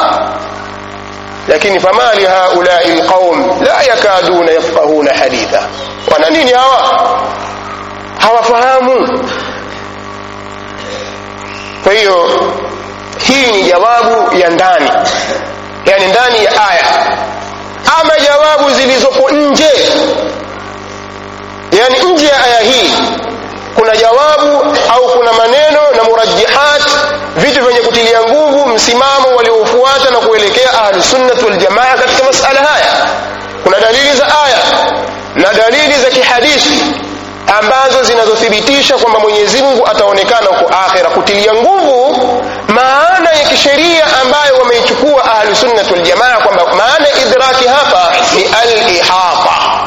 lakini famali haulai alqaum la yakaduna yafqahuna haditha wana nini hawa hawafahamu kwa hiyo hii ni jawabu ya ndani yani ndani ya aya ama jawabu zilizopo nje yani nje ya aya hii kuna jawabu au kuna maneno na murajihat vitu vyenye kutilia nguvu msimamo waliofuata na kuelekea ahlusunnati waljamaa katika masala haya kuna dalili za aya na dalili za kihadithi ambazo zinazothibitisha kwamba Mwenyezi Mungu ataonekana huko akhira kutilia nguvu maana ya kisheria ambayo wameichukua ahlusunnati waljamaa kwamba maana idraki hapa ni al-ihata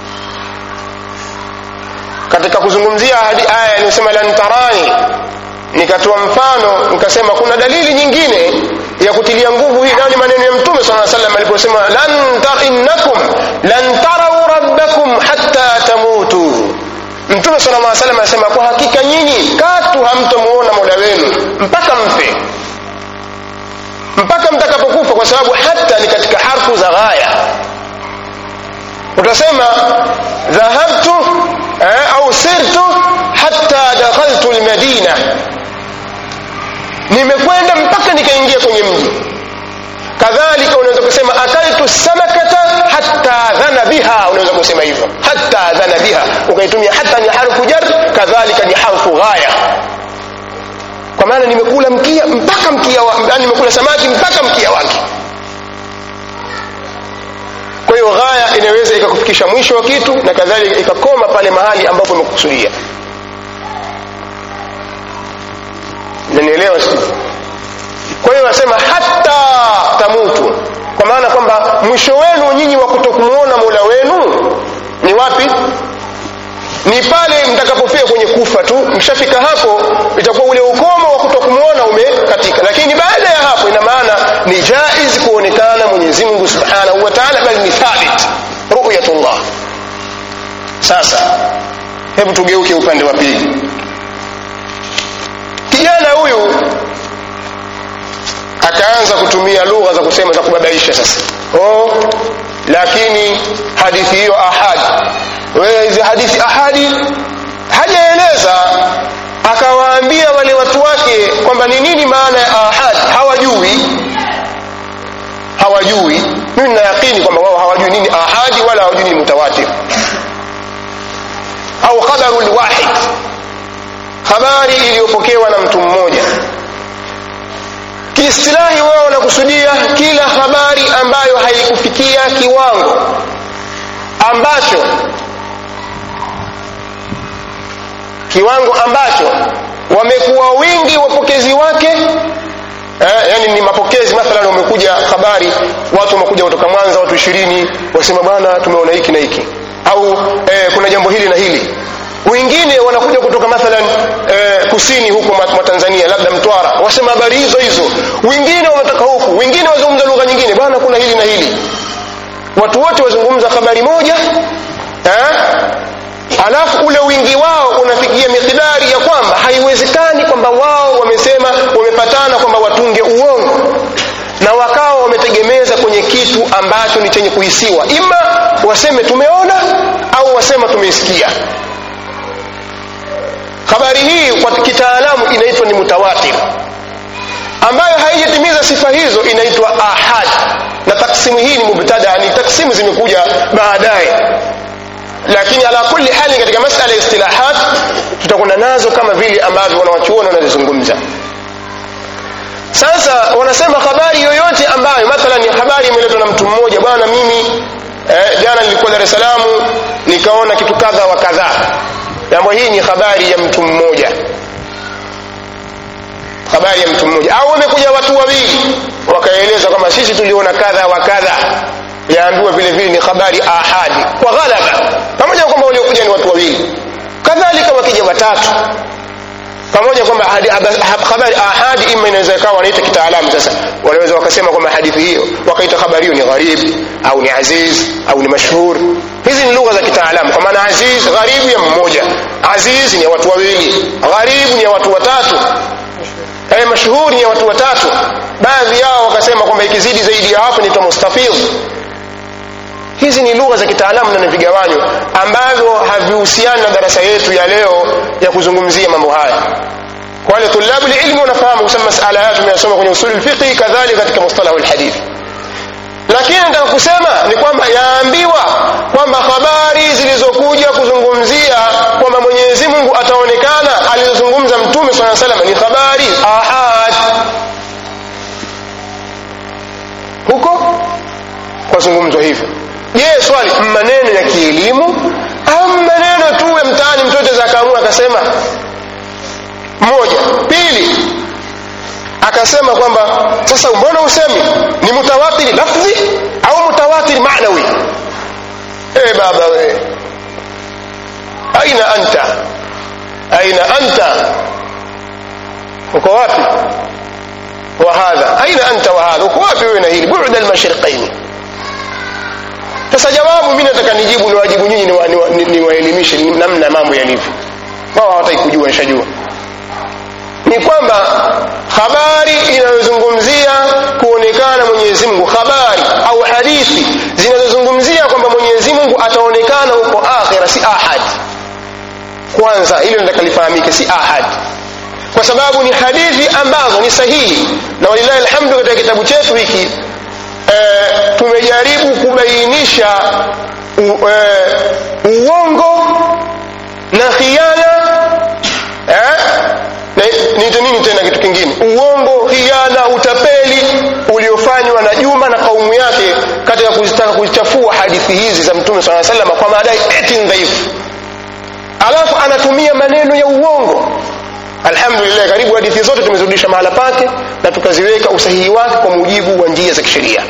katika kuzungumzia hadi aya inayosema lan tarani nikatoa mfano nikasema kuna dalili nyingine ya kutilia nguvu hii nayo ni maneno ya mtume sala salam aliposema lan tar innakum lan tarau rabbakum hatta tamutu mtume sala llah salam anasema kwa hakika nyinyi katu hamtomuona mola wenu mpaka mfe mpaka mtakapokufa kwa sababu hata ni katika harfu za ghaya utasema dhahabtu eh, au sirtu hatta dakhaltu almadina nimekwenda mpaka nikaingia kwenye mji kadhalika unaweza kusema akaltu samakata hatta dhana biha unaweza kusema hivyo hatta dhana biha ukaitumia hatta ni harfu jar kadhalika ni harfu ghaya kwa maana nimekula mkia mpaka mkia wa, yani nimekula samaki mpaka mkia wake kwa hiyo ghaya inaweza ikakufikisha mwisho wa kitu na kadhalika ikakoma pale mahali ambapo umekusudia nanielewa kwa hiyo nasema hata tamutu kwa maana kwamba mwisho wenu nyinyi wa kutokumuona mola wenu ni wapi ni pale mtakapofika kwenye kufa tu mshafika hapo itakuwa ule ukomo wa kutokumuona umekatika lakini baada ya hapo ina maana ni jaiz kuonekana Mwenyezi Mungu Subhanahu wa Ta'ala bali ni thabit ru'yatullah sasa hebu tugeuke upande wa pili kijana huyu akaanza kutumia lugha za kusema za kubabaisha sasa oh lakini hadithi hiyo ahadi wewe hizi hadithi ahadi hajaeleza akawaambia wale watu wake kwamba ni nini maana ya ahad hawajui hawajui mimi nina yakini kwamba wao hawajui nini ahadi wala hawajui nini mutawatir au khabaru lwahid habari iliyopokewa na mtu mmoja kiistilahi wao wanakusudia kila habari kiwango ambacho kiwango ambacho wamekuwa wingi wapokezi wake eh, yani ni mapokezi mathalan wamekuja habari watu wamekuja kutoka mwanza watu ishirini wasema bwana tumeona hiki na hiki au eh, kuna jambo hili na hili wengine wanakuja kutoka mathalan eh, kusini huko mwa tanzania labda mtwara wasema habari hizo hizo wengine wanatoka huku wengine wazungumza lugha nyingine bwana kuna hili na hili watu wote wazungumza habari moja eh? alafu ule wingi wao unafikia mikidari ya kwamba haiwezekani kwamba wao wamesema wamepatana kwamba watunge uongo na wakawa wametegemeza kwenye kitu ambacho ni chenye kuhisiwa ima waseme tumeona au wasema tumeisikia habari hii kwa kitaalamu inaitwa ni mutawatir ambayo haijatimiza sifa hizo inaitwa ahad na taksimu hii ni mubtada ni taksimu zimekuja baadaye lakini ala kulli hali katika masala ya istilahat tutakwenda nazo kama vile ambavyo wanawachuoni wanazizungumza sasa wanasema habari yoyote ambayo mathalan habari imeletwa na mtu mmoja bwana mimi eh, jana nilikuwa dar es salaam nikaona kitu kadha wa kadhaa jambo hii ni habari ya mtu mmoja habari ya mtu mmoja au wamekuja watu wawili wakaeleza kwamba sisi tuliona kadha wa kadha yaambiwa vile vile ni habari ahadi kwa ghalaba pamoja kwamba waliokuja ni watu wawili kadhalika wakija watatu pamoja kwamba habari ahadi ima inaweza ikawa wanaita kitaalamu sasa wanaweza wakasema kwamba hadithi hiyo wakaita habari hiyo ni gharib au ni aziz au ni mashhur hizi ni lugha za kitaalamu kwa maana aziz gharibu ya mmoja aziz ni ya watu wawili gharibu ni ya watu watatu eh mashhur ni ya watu watatu baadhi yao wakasema kwamba ikizidi zaidi ya hapo ni mustafidh hizi ni lugha za kitaalamu na ni vigawanyo ambavyo havihusiani na darasa yetu ya leo ya kuzungumzia mambo haya kwa wale tulabu ilmi wanafahamu kusema masala haya tumeyasoma kwenye usuli lfiqhi kadhalika katika mustalahu lhadithi lakini nataka kusema ni kwamba yaambiwa kwamba habari zilizokuja kuzungumzia kwamba mwenyezi mungu ataonekana alizozungumza mtume saa salam ni habari ahad huko kwazungumzwa hivyo je swali maneno ya kielimu au maneno tu ya mtaani mtu yote akaamua akasema moja pili akasema kwamba sasa mbona usemi ni mutawatiri lafdhi au mutawatiri maanawi e baba we aina anta aina anta uko wapi wa hadha aina anta wa hadha uko wapi wewe na hili bu'da al-mashriqaini sasa jawabu mimi nataka nijibu ni wajibu nyinyi niwaelimishe ni, ni, ni namna mambo yalivyo wao hawataki kujua nishajua ni kwamba habari inayozungumzia kuonekana mwenyezi mungu habari au hadithi zinazozungumzia kwamba mwenyezi mungu ataonekana huko akhira si ahad kwanza hilo nataka lifahamike si ahad kwa sababu ni hadithi ambazo ni sahihi na walilahi alhamdu katika kitabu chetu hiki e, tumejaribu kubainisha u, e, uongo na khiana eh? niite nini tena kitu kingine uongo khiana utapeli uliofanywa na juma na kaumu yake katika kuzitaka kuzichafua hadithi hizi za mtume saa salama kwa madai eti dhaifu alafu anatumia maneno ya uongo alhamdulillah karibu hadithi zote tumezirudisha mahala pake na tukaziweka usahihi wake kwa mujibu wa njia za kisheria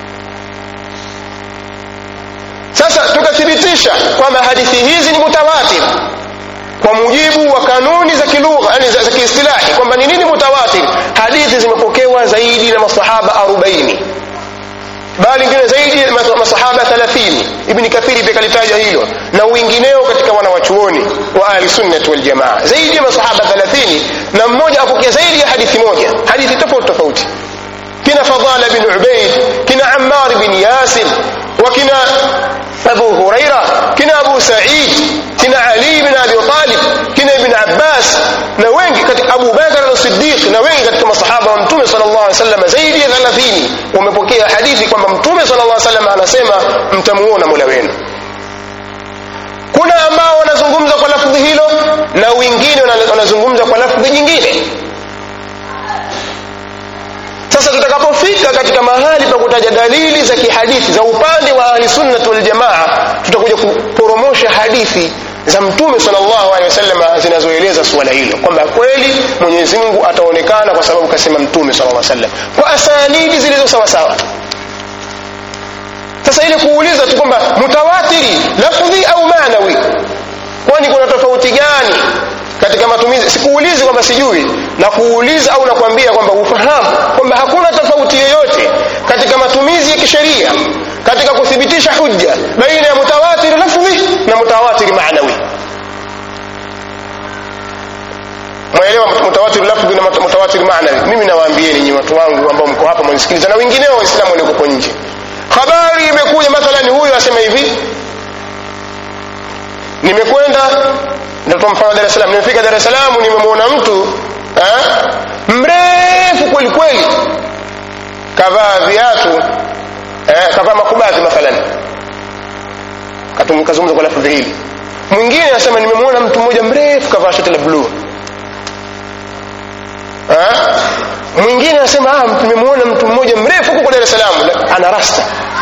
sasa tukathibitisha kwamba hadithi hizi ni mutawatir kwa mujibu wa kanuni za kilugha yani za, za kiistilahi kwamba ni nini mutawatir hadithi zimepokewa zaidi na masahaba 40 bali ingine zaidi ya masahaba 30 ibni kathiri pia kalitaja hilo na wengineo katika wanawachuoni wa ahli sunnati wal jamaa zaidi ya masahaba 30 na mmoja apokea zaidi ya hadithi moja hadithi tofauti tofauti kina fadala bin ubaid kina ammar bin yasir وكنا أبو هريرة كنا أبو سعيد كنا علي بن أبي طالب كنا ابن عباس نوين أبو بكر الصديق نوين katika masahaba wa mtume sallallahu alaihi wasallam zaidi ya 30 wamepokea hadithi kwamba mtume sallallahu alaihi wasallam anasema mtamuona Mola wenu kuna ambao wanazungumza kwa lafdhi hilo na wengine wanazungumza kwa lafdhi nyingine sasa tutakapofika katika mahali pa kutaja dalili za kihadithi za upande wa ahlisunnati waljamaa tutakuja kuporomosha hadithi za mtume sallallahu alaihi wasallam zinazoeleza suala hilo kwamba kweli mwenyezi mungu ataonekana kwa sababu kasema mtume sallallahu alaihi wasallam kwa asanidi zilizo sawasawa sasa ile kuuliza tu kwamba mutawatiri lafdhi au maanawi kwani kuna tofauti gani katika matumizi sikuulizi kwamba sijui na kuuliza au nakwambia kwamba ufahamu kwamba hakuna tofauti yoyote katika matumizi ya kisheria katika kuthibitisha hujja baina ya mutawatir lafdhi na mutawatir maanawi mwaelewa mutawatir lafdhi na mutawatir maanawi mimi nawaambieni nyinyi watu wangu ambao mko hapa mwanisikiliza na wengineo waislamu walioko nje habari imekuja mathalan huyu asema hivi nimekwenda natoa mfano Dar es Salaam nimefika Dar es Salaam nimemwona mtu eh, mrefu kweli kweli kavaa viatu eh, kavaa makubadhi mathalan kazungumza kwa lafudhi hili mwingine anasema nimemwona mtu mmoja mrefu kavaa shati la bluu eh? mwingine anasema ah, nimemwona mtu mmoja mrefu huko Dar es Salaam ana rasta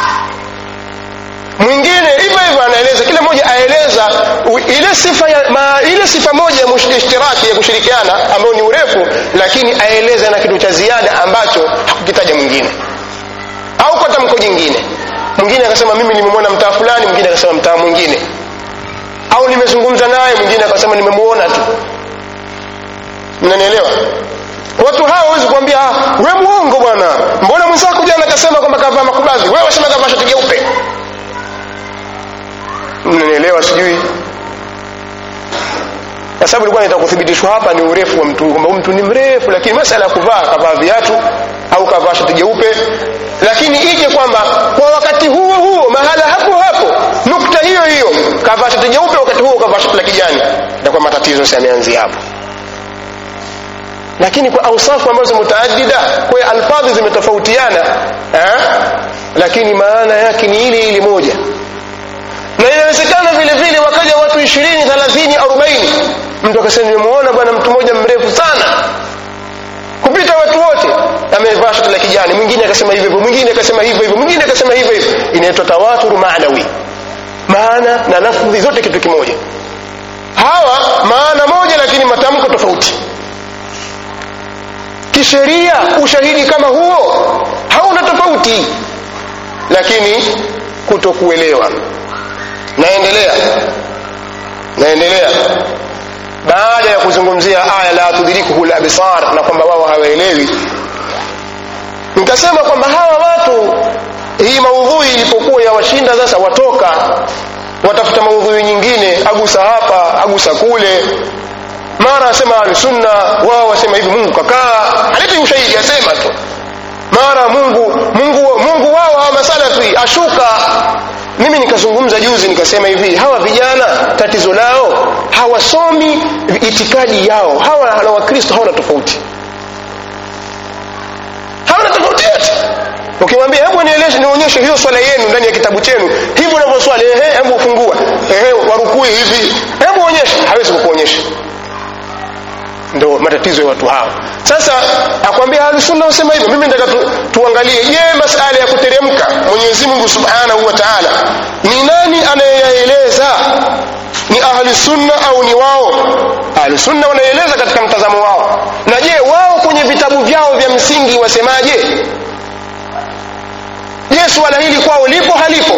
mwingine hivyo hivyo anaeleza kila mmoja aeleza ile sifa ya, ma, ile sifa moja ya ishtiraki ya kushirikiana ambayo ni urefu lakini aeleza na kitu cha ziada ambacho hakukitaja mwingine au kwa tamko jingine mwingine akasema mimi nimemwona mtaa fulani mwingine akasema mtaa mwingine au nimezungumza naye mwingine akasema nimemwona tu mnanielewa watu hao hawezi kuambia we muongo bwana mbona mwenzako jana akasema kwamba kavaa makubadhi wewe wasema kavaa shati jeupe mnanielewa sijui kwa sababu ilikuwa nataka kuthibitishwa hapa ni urefu wa mtu kwamba mtu ni mrefu lakini masala ya kuvaa kavaa viatu au kavaa shati jeupe lakini ije kwamba kwa wakati huo huo mahala hapo hapo nukta hiyo hiyo kavaa shati jeupe wakati huo kavaa shati la kijani itakuwa matatizo sasa yameanzia hapo lakini kwa ausafu ambazo mutaaddida kwa alfadhi zimetofautiana eh? lakini maana yake ni ile ile moja na inawezekana vile vile wakaja watu ishirini thelathini arobaini mtu akasema nimemuona bwana mtu mmoja mrefu sana kupita watu wote amevaa shati la kijani mwingine akasema hivyo hivyo mwingine akasema hivyo hivyo mwingine akasema hivyo hivyo inaitwa tawaturu maanawi maana na lafdhi zote kitu kimoja hawa maana moja lakini matamko tofauti kisheria ushahidi kama huo hauna tofauti lakini kutokuelewa naendelea naendelea baada ya kuzungumzia aya la tudrikuhu labsar na kwamba wao hawaelewi nikasema kwamba hawa watu hii maudhui ilipokuwa yawashinda sasa watoka watafuta maudhui nyingine agusa hapa agusa kule mara asema ahlusunna wao wasema hivi mungu kakaa alete ushahidi asema tu mara mungu mungu mungu wao hawa masalafi ashuka mimi nikazungumza juzi nikasema hivi hawa vijana tatizo lao hawasomi itikadi yao hawa na wakristo hawana tofauti hawana tofauti yote ukimwambia hebu nieleze nionyeshe hiyo swala yenu ndani ya kitabu chenu hivi unavyoswali ehe hebu ufungua ehe warukui hivi hebu onyesha hawezi kukuonyesha ndo matatizo ya watu hao sasa akwambia ahlusunna wasema hivyo mimi nataka tu, tuangalie je masala ya kuteremka mwenyezi mungu subhanahu wa taala ni nani anayeyaeleza ni ahlusunna au ni wao ahlusunna wanaeleza katika mtazamo wao na je wao kwenye vitabu vyao vya msingi wasemaje je suala hili kwao lipo halipo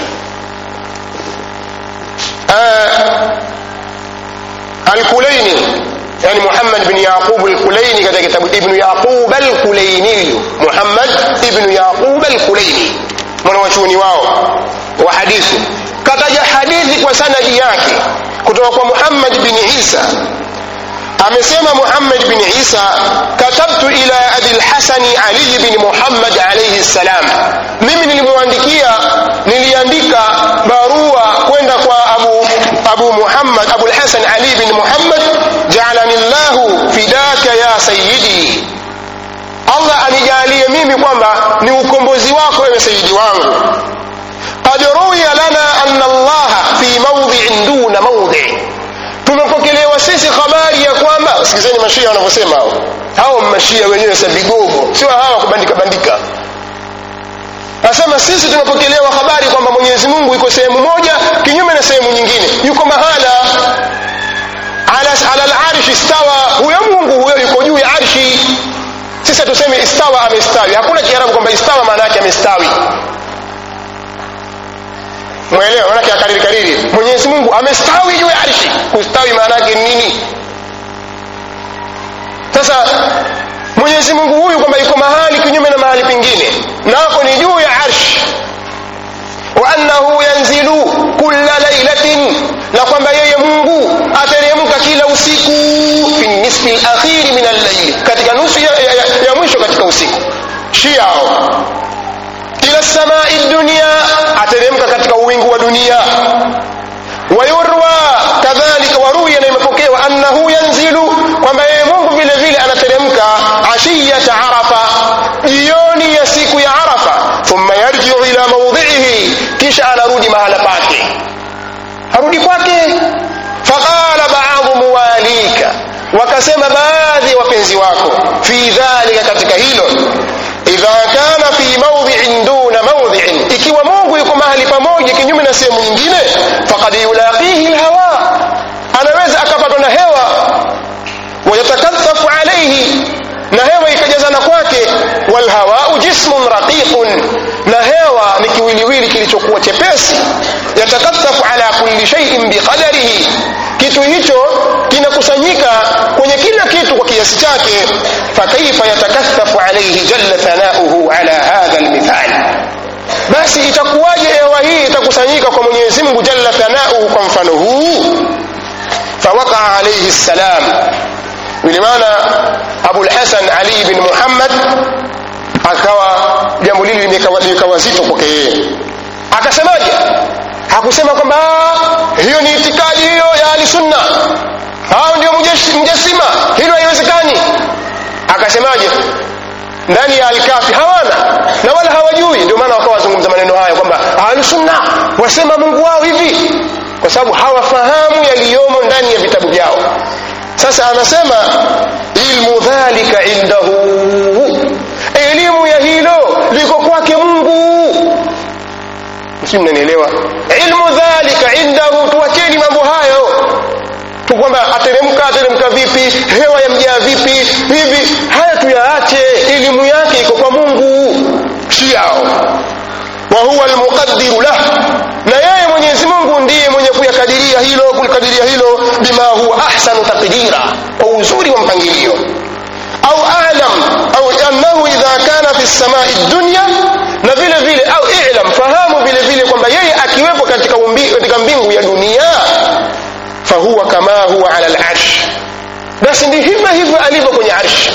alkulaini yani Muhammad bin Yaqub al-Kulaini katika kitabu Ibn Yaqub al-Kulaini Muhammad ibn Yaqub al-Kulaini mwanawachuoni wao wa hadithi kataja hadithi kwa sanadi yake kutoka kwa Muhammad bin Isa amesema Muhammad bin Isa katabtu ila Abi al-Hasan Ali bin Muhammad alayhi salam mimi nilimwandikia niliandika barua kwenda kwa Abu Abu Muhammad Abu al-Hasan Ali bin Muhammad ja'alani Allah fidaka ya sayyidi Allah anijalie mimi kwamba ni ukombozi wako ewe sayyidi wangu qad ruwiya lana anna Allah fi mawdhi'in duna mawdhi' tumepokelewa sisi habari ya kwamba sikizeni mashia wanavyosema hao hao mashia wenyewe sa vigogo sio hawa kubandika bandika asema sisi tumepokelewa habari kwamba mwenyezi mungu yuko sehemu moja kinyume na sehemu nyingine yuko mahala ala, ala larshi stawa huyo mungu huyo yuko juu ya arshi sisi hatusemi istawa amestawi hakuna kiarabu kwamba istawa maana yake amestawi mwelewa maanake akariri kariri mwenyezi mungu amestawi juu ya arshi kustawi maana yake nini sasa mwenyezi mungu huyu kwamba yuko mahali kinyume na mahali pengine nako ni juu ya arshi wa annahu yanzilu kulla lailatin na kwamba yeye mungu ateremka kila usiku fi nisfi lakhiri min allaili katika nusu ya, ya, ya, ya mwisho katika usiku shiao ila samai dunia ateremka katika uwingu wa dunia wayurwa kadhalika waruya na imepokewa annahu yanzilu kwamba yeye mungu vile vile anateremka ashiyata arafa jioni ya siku ya arafa thumma yarjiu ila maudhiihi kisha anarudi mahala pake arudi kwake faqala baadhu muwalika wakasema baadhi ya wapenzi wako fi dhalika katika hilo idha kana fi maudhiin duna maudhiin ikiwa mungu yuko mahali pamoja kinyume na sehemu nyingine fakad yulaqihi lhawa anaweza akapatwa na hewa wayatakathafu alaihi na hewa ikajazana kwake walhawau jismun raqiqun na hewa ni kiwiliwili kilichokuwa chepesi yatakathafu ala kulli shaiin biqadarihi kitu hicho kinakusanyika kwenye kila kitu kwa kiasi chake fakaifa yatakathafu alaihi jalla thanauhu ala hadha lmithali basi itakuwaje hewa hii itakusanyika kwa mwenyezi mungu jalla thanauhu kwa mfano huu fawakaa alaihi ssalam bilimana abulhasan ali bin muhammad akawa jambo lili likawa zito kwake yeye akasemaje hakusema kwamba hiyo ni itikadi hiyo ya ahlisunna hao ndio mjasima hilo haiwezekani akasemaje ndani ya alkafi hawana na wala hawajui ndio maana wakawa wazungumza maneno haya kwamba ahlusunna wasema mungu wao hivi kwa sababu hawafahamu yaliyomo ndani ya vitabu vyao sasa anasema ilmu dhalika indahu elimu ya hilo liko kwake mungu si mnanielewa ilmu dhalika indahu tuwacheni mambo hayo tu kwamba ateremka ateremka vipi hewa yamjaa vipi hivi haya tuyaache elimu yake iko kwa mungu si yao wa huwa almuqaddiru lah na yeye mwenyezi mungu ndiye mwenye kuyakadiria hilo kulikadiria hilo bima huwa ahsanu taqdira kwa uzuri wa mpangilio au alam au annahu idha kana fi samai dunya na vile vile au ilam fahamu vile vile kwamba yeye akiwepo katika, umbi, katika mbingu ya dunia fahuwa kama huwa ala larsh basi ndi hivyo hivyo alivyo kwenye arshi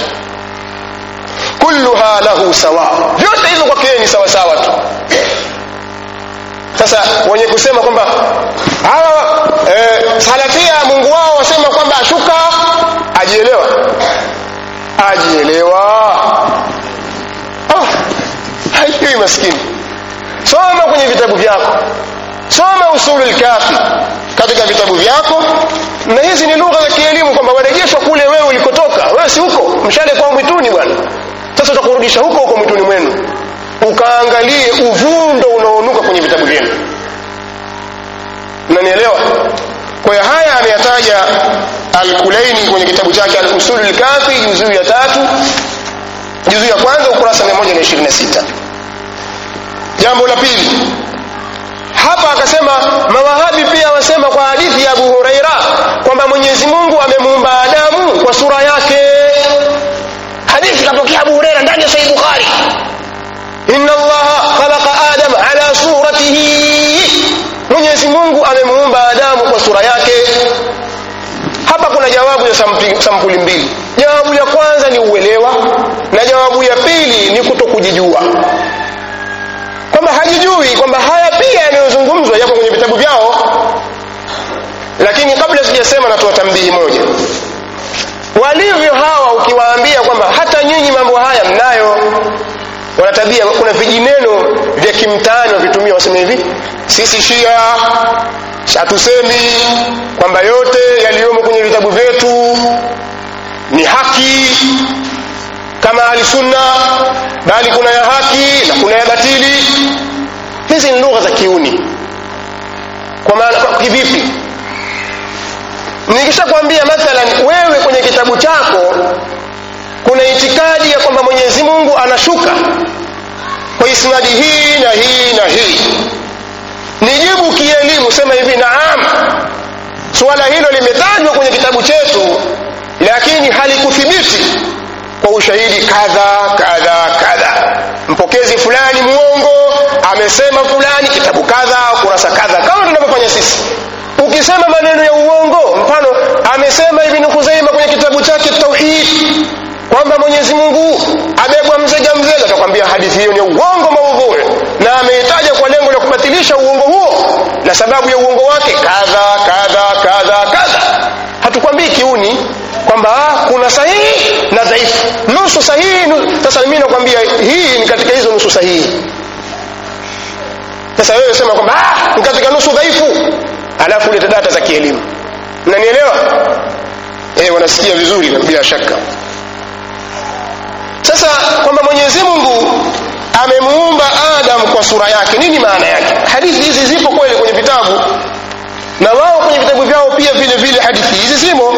kulluha lahu sawa vyote hivyo kwake ni sawasawa tu sasa wenye kusema kwamba hawa e, salafia mungu wao wasema kwamba ashuka ajielewa ajielewa oh, haijui maskini soma kwenye vitabu vyako soma usulu lkafi katika vitabu vyako na hizi ni lugha za kielimu kwamba warejeshwa kule wewe ulikotoka wewe si huko mshale kwa mwituni bwana sasa utakurudisha huko huko mwituni mwenu ukaangalie uvundo unaonuka kwenye vitabu vyenu mnanielewa kwa hiyo haya ameyataja alkulaini kwenye kitabu chake alusulu lkafi juzuu ya tatu juzuu ya kwanza ukurasa 126 jambo la pili hapa akasema mawahabi pia wasema kwa hadithi ya abu hureira kwamba mwenyezi mungu amemuumba adamu kwa sura yake hadithi kapokea abu hureira ndani ya sahih bukhari inna allaha khalaqa adam ala suratihi mwenyezi mungu amemuumba adamu kwa sura yake hapa kuna jawabu ya sampuli mbili jawabu ya kwanza ni uelewa na jawabu ya pili ni kuto kujijua kwamba hajijui kwamba haya pia yanayozungumzwa yako kwenye vitabu vyao lakini kabla sijasema natoa tambihi moja walivyo hawa ukiwaambia kwamba hata nyinyi mambo haya mnayo wana tabia kuna vijineno vya kimtaani wavitumia waseme hivi sisi shia hatusemi kwamba yote yaliyomo kwenye vitabu vyetu ni haki kama ahli sunna bali kuna ya haki na kuna ya batili hizi ni lugha za kiuni kwa maana kwa kivipi nikishakwambia mathalan wewe kwenye kitabu chako kuna itikadi ya kwamba mwenyezi mungu anashuka kwa isnadi hii na hii na hii nijibu kielimu sema hivi naam suala hilo limetajwa kwenye kitabu chetu lakini halikuthibiti kwa ushahidi kadha kadha kadha mpokezi fulani mwongo amesema fulani kitabu kadha kurasa kadha kama tunavyofanya sisi ukisema maneno ya uongo mfano amesema ibn khuzaima kwenye kitabu chake tauhid kwamba mwenyezi mungu abebwa mzega mzega atakwambia hadithi hiyo ni uongo maudhui na ameitaja kwa lengo la kubatilisha uongo huo na sababu ya uongo wake kadha kadha kadha kadha hatukwambii kiuni kwamba kuna sahihi na dhaifu nusu sahihi nu... sasa mimi nakwambia hii ni katika hizo nusu sahihi sasa wewe sema kwamba ni katika nusu dhaifu alafu ulete data za kielimu mnanielewa eh wanasikia vizuri bila shaka sasa kwamba mwenyezi mungu amemuumba adam kwa sura yake nini maana yake hadithi hizi zipo kweli kwenye vitabu na wao kwenye vitabu vyao pia vile vile hadithi hizi zimo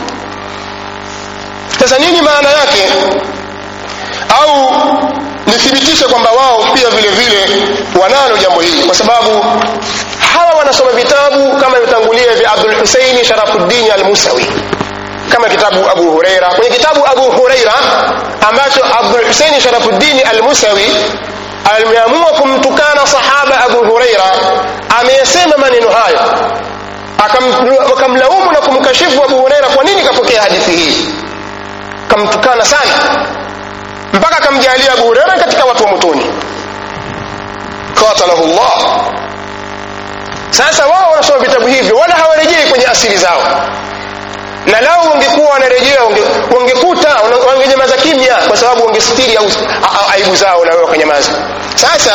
sasa nini maana yake au nithibitishe kwamba wao pia vile vile wanalo jambo hili kwa sababu hawa wanasoma vitabu kama vitangulia vya abdul huseini sharafuddini almusawi kama kitabu abu hureira kwenye kitabu abu hureira ambacho abdul huseini sharafuddini almusawi ameamua kumtukana sahaba abu hureira ameyasema maneno hayo akamlaumu na kumkashifu abu hureira kwa nini kapokea hadithi hii kamtukana sana mpaka akamjalia abu hureira katika watu wa motoni qatalahu llah sasa wao wanasoma vitabu hivyo wala hawarejei kwenye asili zao na lao wangekuwa wanarejea wangekuta wangenyamaza kimya kwa sababu wangestiri aibu zao na wao wakanyamaza sasa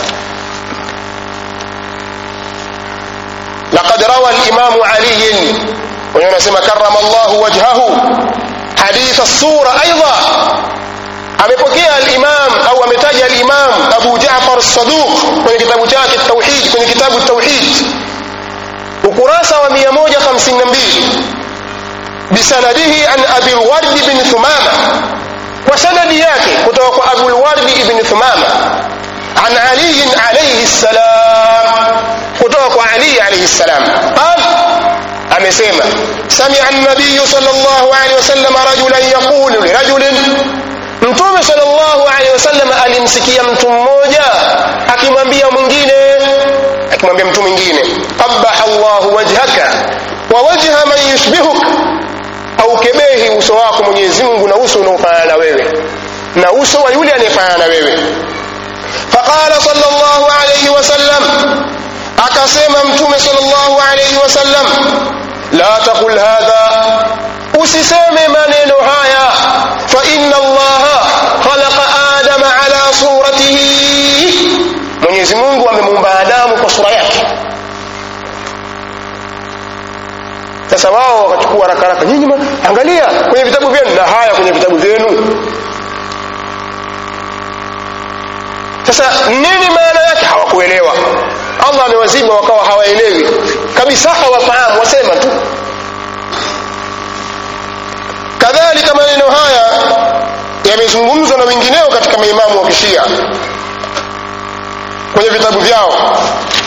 لقد روى الإمام علي ونسمى كرم الله وجهه حديث الصورة أيضا amepokea al-Imam au ametaja al-Imam Abu Ja'far as-Saduq kwenye kitabu chake Tauhid kwenye kitabu Tauhid ukurasa wa 152 bisanadihi an Abi al-Ward ibn Thumama kwa sanadi yake kutoka kwa Abu al-Ward ibn Thumama an Ali alayhi salam kutoka kwa Ali alayhi salam qal amesema sami'a an-nabiy sallallahu alayhi wasallam rajulan yaqulu li rajulin mtume sallallahu alaihi wasallam alimsikia mtu mmoja akimwambia mwingine akimwambia mtu mwingine qabaha Allahu wajhaka wa wajha man yushbihuk au kebehi uso wako Mwenyezi Mungu na uso unaofanana na wewe na uso wa yule anayefanana na wewe faqala sallallahu alaihi wasallam akasema mtume sallallahu alaihi wasallam la taqul hadha usiseme maneno haya fa inna allaha khalaqa adama ala suratihi mwenyezi mungu amemuumba adamu kwa sura yake sasa wao wakachukua haraka haraka nyinyi angalia kwenye vitabu vyenu na haya kwenye vitabu vyenu sasa nini maana yake hawakuelewa allah amewaziba wakawa hawaelewi kabisa hawafahamu wasema tu kadhalika maneno haya yamezungumzwa na wengineo katika maimamu wa kishia kwenye vitabu vyao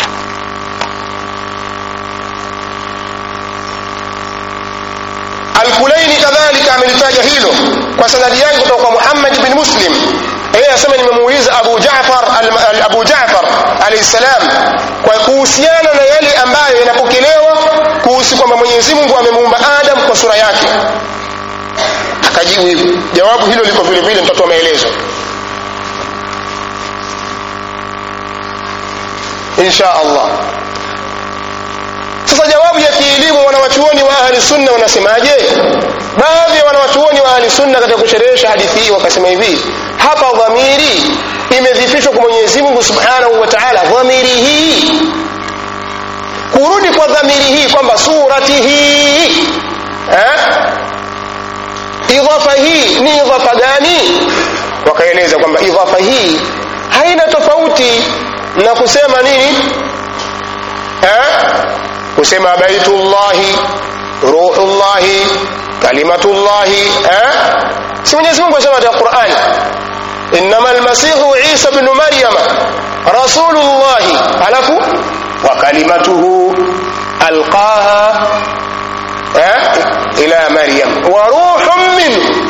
alkulaini kadhalika amelitaja hilo kwa sanadi yake kutoka kwa muhammad bin muslim yeye anasema nimemuuliza abu jafar al, abu jafar alayhi salam kwa kuhusiana na yale ambayo yanapokelewa kuhusu kwamba mwenyezi mungu amemuumba adam kwa sura yake akajibu hivi jawabu hilo liko vile vile mtatoa maelezo insha allah sasa jawabu ya kielimu wanawachuoni wa ahli sunna wanasemaje baadhi ya wanawachuoni wa ahli sunna katika kusherehesha hadithi hii wakasema hivi hapa dhamiri imedhifishwa kwa mwenyezi mungu subhanahu wa taala dhamiri hii kurudi kwa dhamiri hii kwamba surati hii eh? idhafa hii ni idhafa gani wakaeleza kwamba idhafa hii haina tofauti na kusema nini eh? kusema baitullahi ruhullahi kalimatullahi eh? si mwenyezi mungu asema katika qurani innama almasihu isa bnu maryama rasulullahi alafu wa kalimatuhu alqaha eh? ila maryam wa ruhun minhu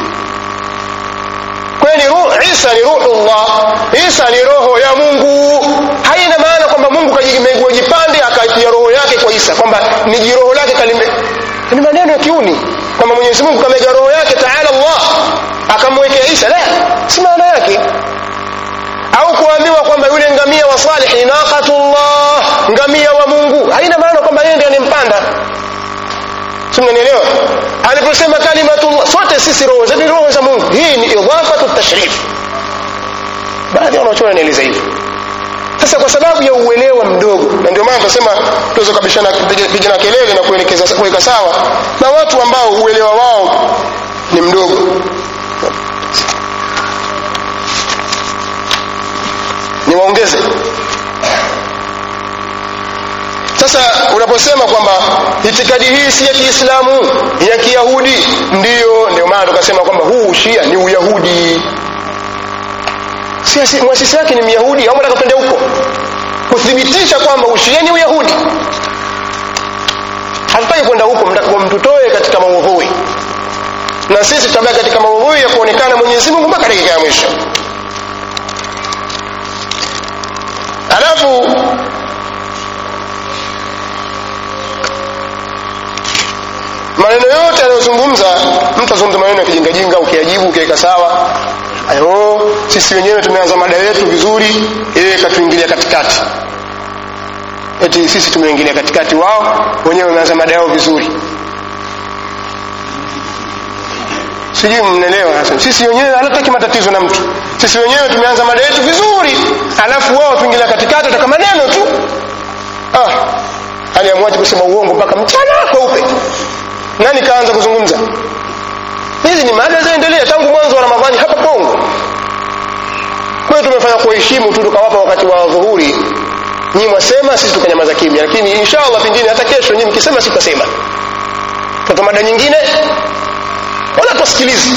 kwani ruh isa ni ruhullah isa ni roho ya mungu haina maana kwamba mungu kajimegua jipande akaitia roho yake kwa isa kwamba ni jiroho lake kalime ni maneno ya kiuni kwamba mwenyezi mungu kamega roho yake taala allah akamwekea isa la si maana yake au kuambiwa kwamba yule ngamia wa salih ni naqatullah ngamia wa mungu haina maana kwamba yeye ndiye anempanda si mnanielewa aliposema kalimatullah sote sisi roho zetu ni roho za mungu hii ni idhafatu tashrif baadhi ya wanachuoni wanaeleza hivyo sasa kwa sababu ya uelewa mdogo na ndio maana tunasema tuweze kabishana pigana kelele na kuelekeza kuweka sawa na watu ambao uelewa wao ni mdogo niwaongeze sasa unaposema kwamba itikadi hii si ya kiislamu ya kiyahudi ndiyo ndio maana tukasema kwamba huu ushia ni uyahudi si mwasisi wake ni myahudi au nataka twende huko kuthibitisha kwamba ushia ni uyahudi hatutaki kwenda huko mtutoe katika maudhui na sisi tutabaki katika maudhui ya kuonekana mwenyezi mungu mpaka dakika ya mwisho alafu maneno yote anayozungumza mtu azungumza maneno ya kijingajinga ukiajibu ukiweka sawa ayo sisi wenyewe tumeanza mada yetu vizuri yeye katuingilia katikati eti sisi tumeingilia katikati wao wenyewe wameanza mada yao vizuri sijui mnaelewa sisi wenyewe hatutaki matatizo na mtu sisi wenyewe tumeanza mada yetu vizuri alafu wao tuingilia katikati wataka maneno tu ah aliamwaji kusema uongo mpaka mchana kweupe nani kaanza kuzungumza hizi ni mada zaendelea tangu mwanzo wa ramadhani hapa pongo kwa hiyo tumefanya kuheshimu tu tukawapa wakati wa dhuhuri nyinyi mwasema sisi tukanyamaza kimya lakini inshallah pengine hata kesho nyinyi mkisema sitasema tata mada nyingine wala tusikilizi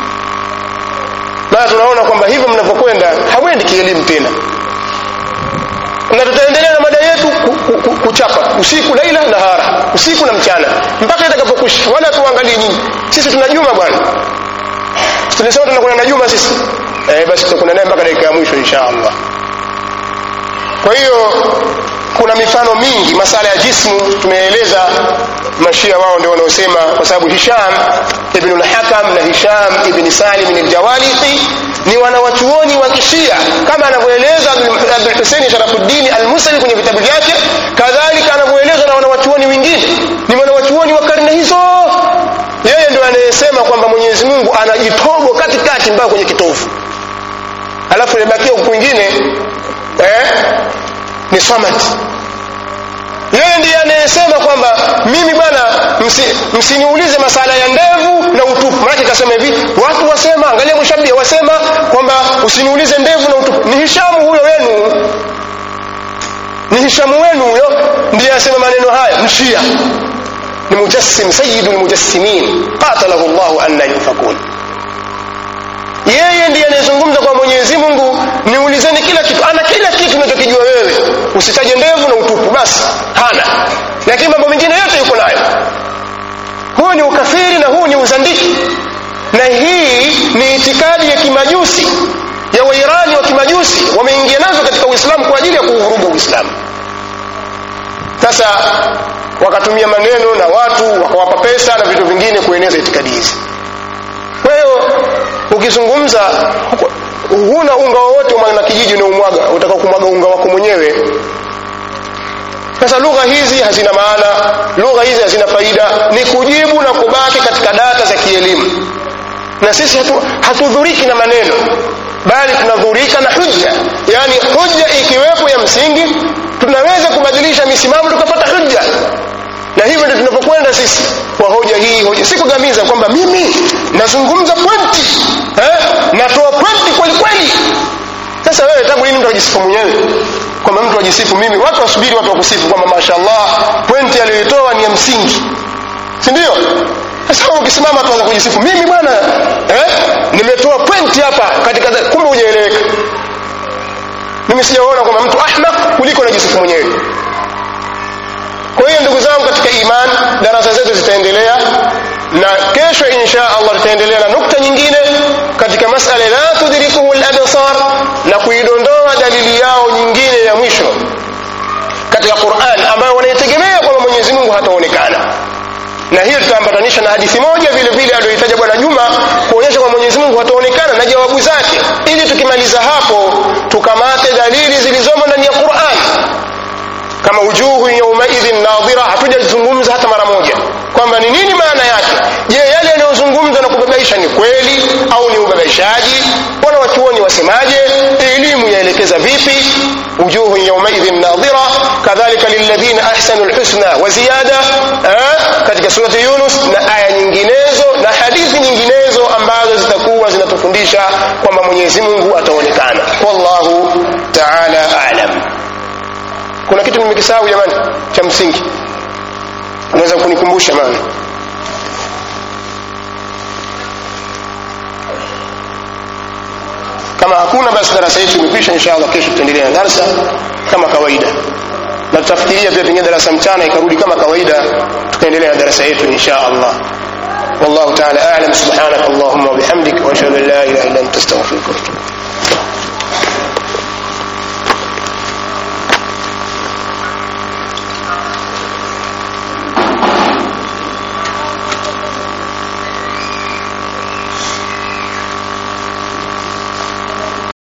na tunaona kwamba hivyo mnavyokwenda hamwendi kielimu tena na tutaendelea na mada yetu kuchapa usiku laila nahara usiku na mchana mpaka itakapokwisha wala tuangalie nyinyi sisi tuna juma bwana tulisema tunakwenda na juma sisi eh, basi tutakwenda naye mpaka dakika ya mwisho insha allah kwa hiyo kuna mifano mingi masala ya jismu tumeeleza mashia wao ndio wanaosema kwa sababu hisham ibn al-hakam na hisham ibn salim al-jawalithi ni wanawachuoni wa kishia kama anavyoeleza abdul husein sharafuddin al-musali kwenye vitabu vyake kadhalika anavyoelezwa na wanawachuoni wengine ni wanawachuoni wa karne hizo yeye ndio anayesema kwamba mwenyezi mungu anajitogo katikati mpaka kwenye kitovu alafu imebakia huku kwingine eh, ni samad yeye ndiye anayesema kwamba mimi bwana msiniulize msi masala ya ndevu na utupu maanake kasema hivi watu wasema angalia mushabia wasema kwamba usiniulize ndevu na utupu ni hishamu huyo wenu ni hishamu wenu huyo ndiye asema maneno haya mshia ni mujassim sayidu lmujassimin qatalahu llahu anna yufakun yeye ndiye anayezungumza kwa mwenyezi mungu niulizeni kila kitu ana kila kitu unachokijua wewe usitaje ndevu na utupu basi hana lakini mambo mengine yote yuko nayo huu ni ukafiri na huu ni uzandiki na hii ni itikadi ya kimajusi ya wairani wa kimajusi wameingia nazo katika uislamu kwa ajili ya kuuvuruga uislamu sasa wakatumia maneno na watu wakawapa pesa na vitu vingine kueneza itikadi hizi kwa hiyo ukizungumza huna unga wowote mwana kijiji unaumwaga utaka kumwaga unga wako mwenyewe sasa lugha hizi hazina maana lugha hizi hazina faida ni kujibu na kubaki katika data za kielimu na sisi hatu, hatudhuriki na maneno bali tunadhurika na hujja yaani hujja ikiwepo ya msingi tunaweza kubadilisha misimamo tukapata hujja na hivyo ndio tunapokwenda sisi kwa hoja hii hoja si kugamiza kwamba mimi nazungumza pointi eh? natoa pointi kweli kweli sasa wewe tangu lini mtu ajisifu mwenyewe kwamba mtu ajisifu mimi watu wasubiri watu wakusifu kwamba mashallah pointi aliyoitoa ni ya msingi si ndio sasa ukisimama tuanza kujisifu mimi bwana eh? nimetoa pointi hapa katika kumbe hujaeleweka mimi sijaona kwamba mtu ahmaq kuliko najisifu mwenyewe kwa hiyo ndugu zangu katika iman darasa zetu zitaendelea na kesho insha allah tutaendelea na nukta nyingine katika masala la tudrikuhu labsar na kuidondoa dalili yao nyingine ya mwisho katika quran ambayo wanaitegemea kwamba mwenyezi mungu hataonekana na hiyo tutaambatanisha na hadithi moja vile vile aliyoitaja bwana juma kuonyesha kwamba mwenyezi mungu hataonekana na jawabu zake ili tukimaliza hapo tukamate dalili zilizomo ndani ya quran kama wujuhu yaumaidhin nadhira hatujazungumza hata mara moja kwamba ni nini maana yake je yale yanayozungumzwa na kubabaisha ni kweli au ni ubabaishaji wana wachuoni wasemaje elimu yaelekeza vipi wujuhu yaumaidhin nadhira kadhalika lilladhina ahsanu lhusna wa ziyada katika surati yunus na aya nyinginezo na hadithi nyinginezo ambazo zitakuwa zinatufundisha kwamba mwenyezi mungu ataonekana wallahu taala alam kuna kitu nimekisahau jamani cha msingi unaweza kunikumbusha maana kama hakuna basi darasa yetu imekwisha insha allah kesho tutaendelea na darasa kama kawaida na tutafikiria pia pengine darasa mchana ikarudi kama kawaida tukaendelea na darasa yetu insha allah والله تعالى اعلم سبحانك اللهم وبحمدك واشهد ان لا اله الا انت استغفرك واتوب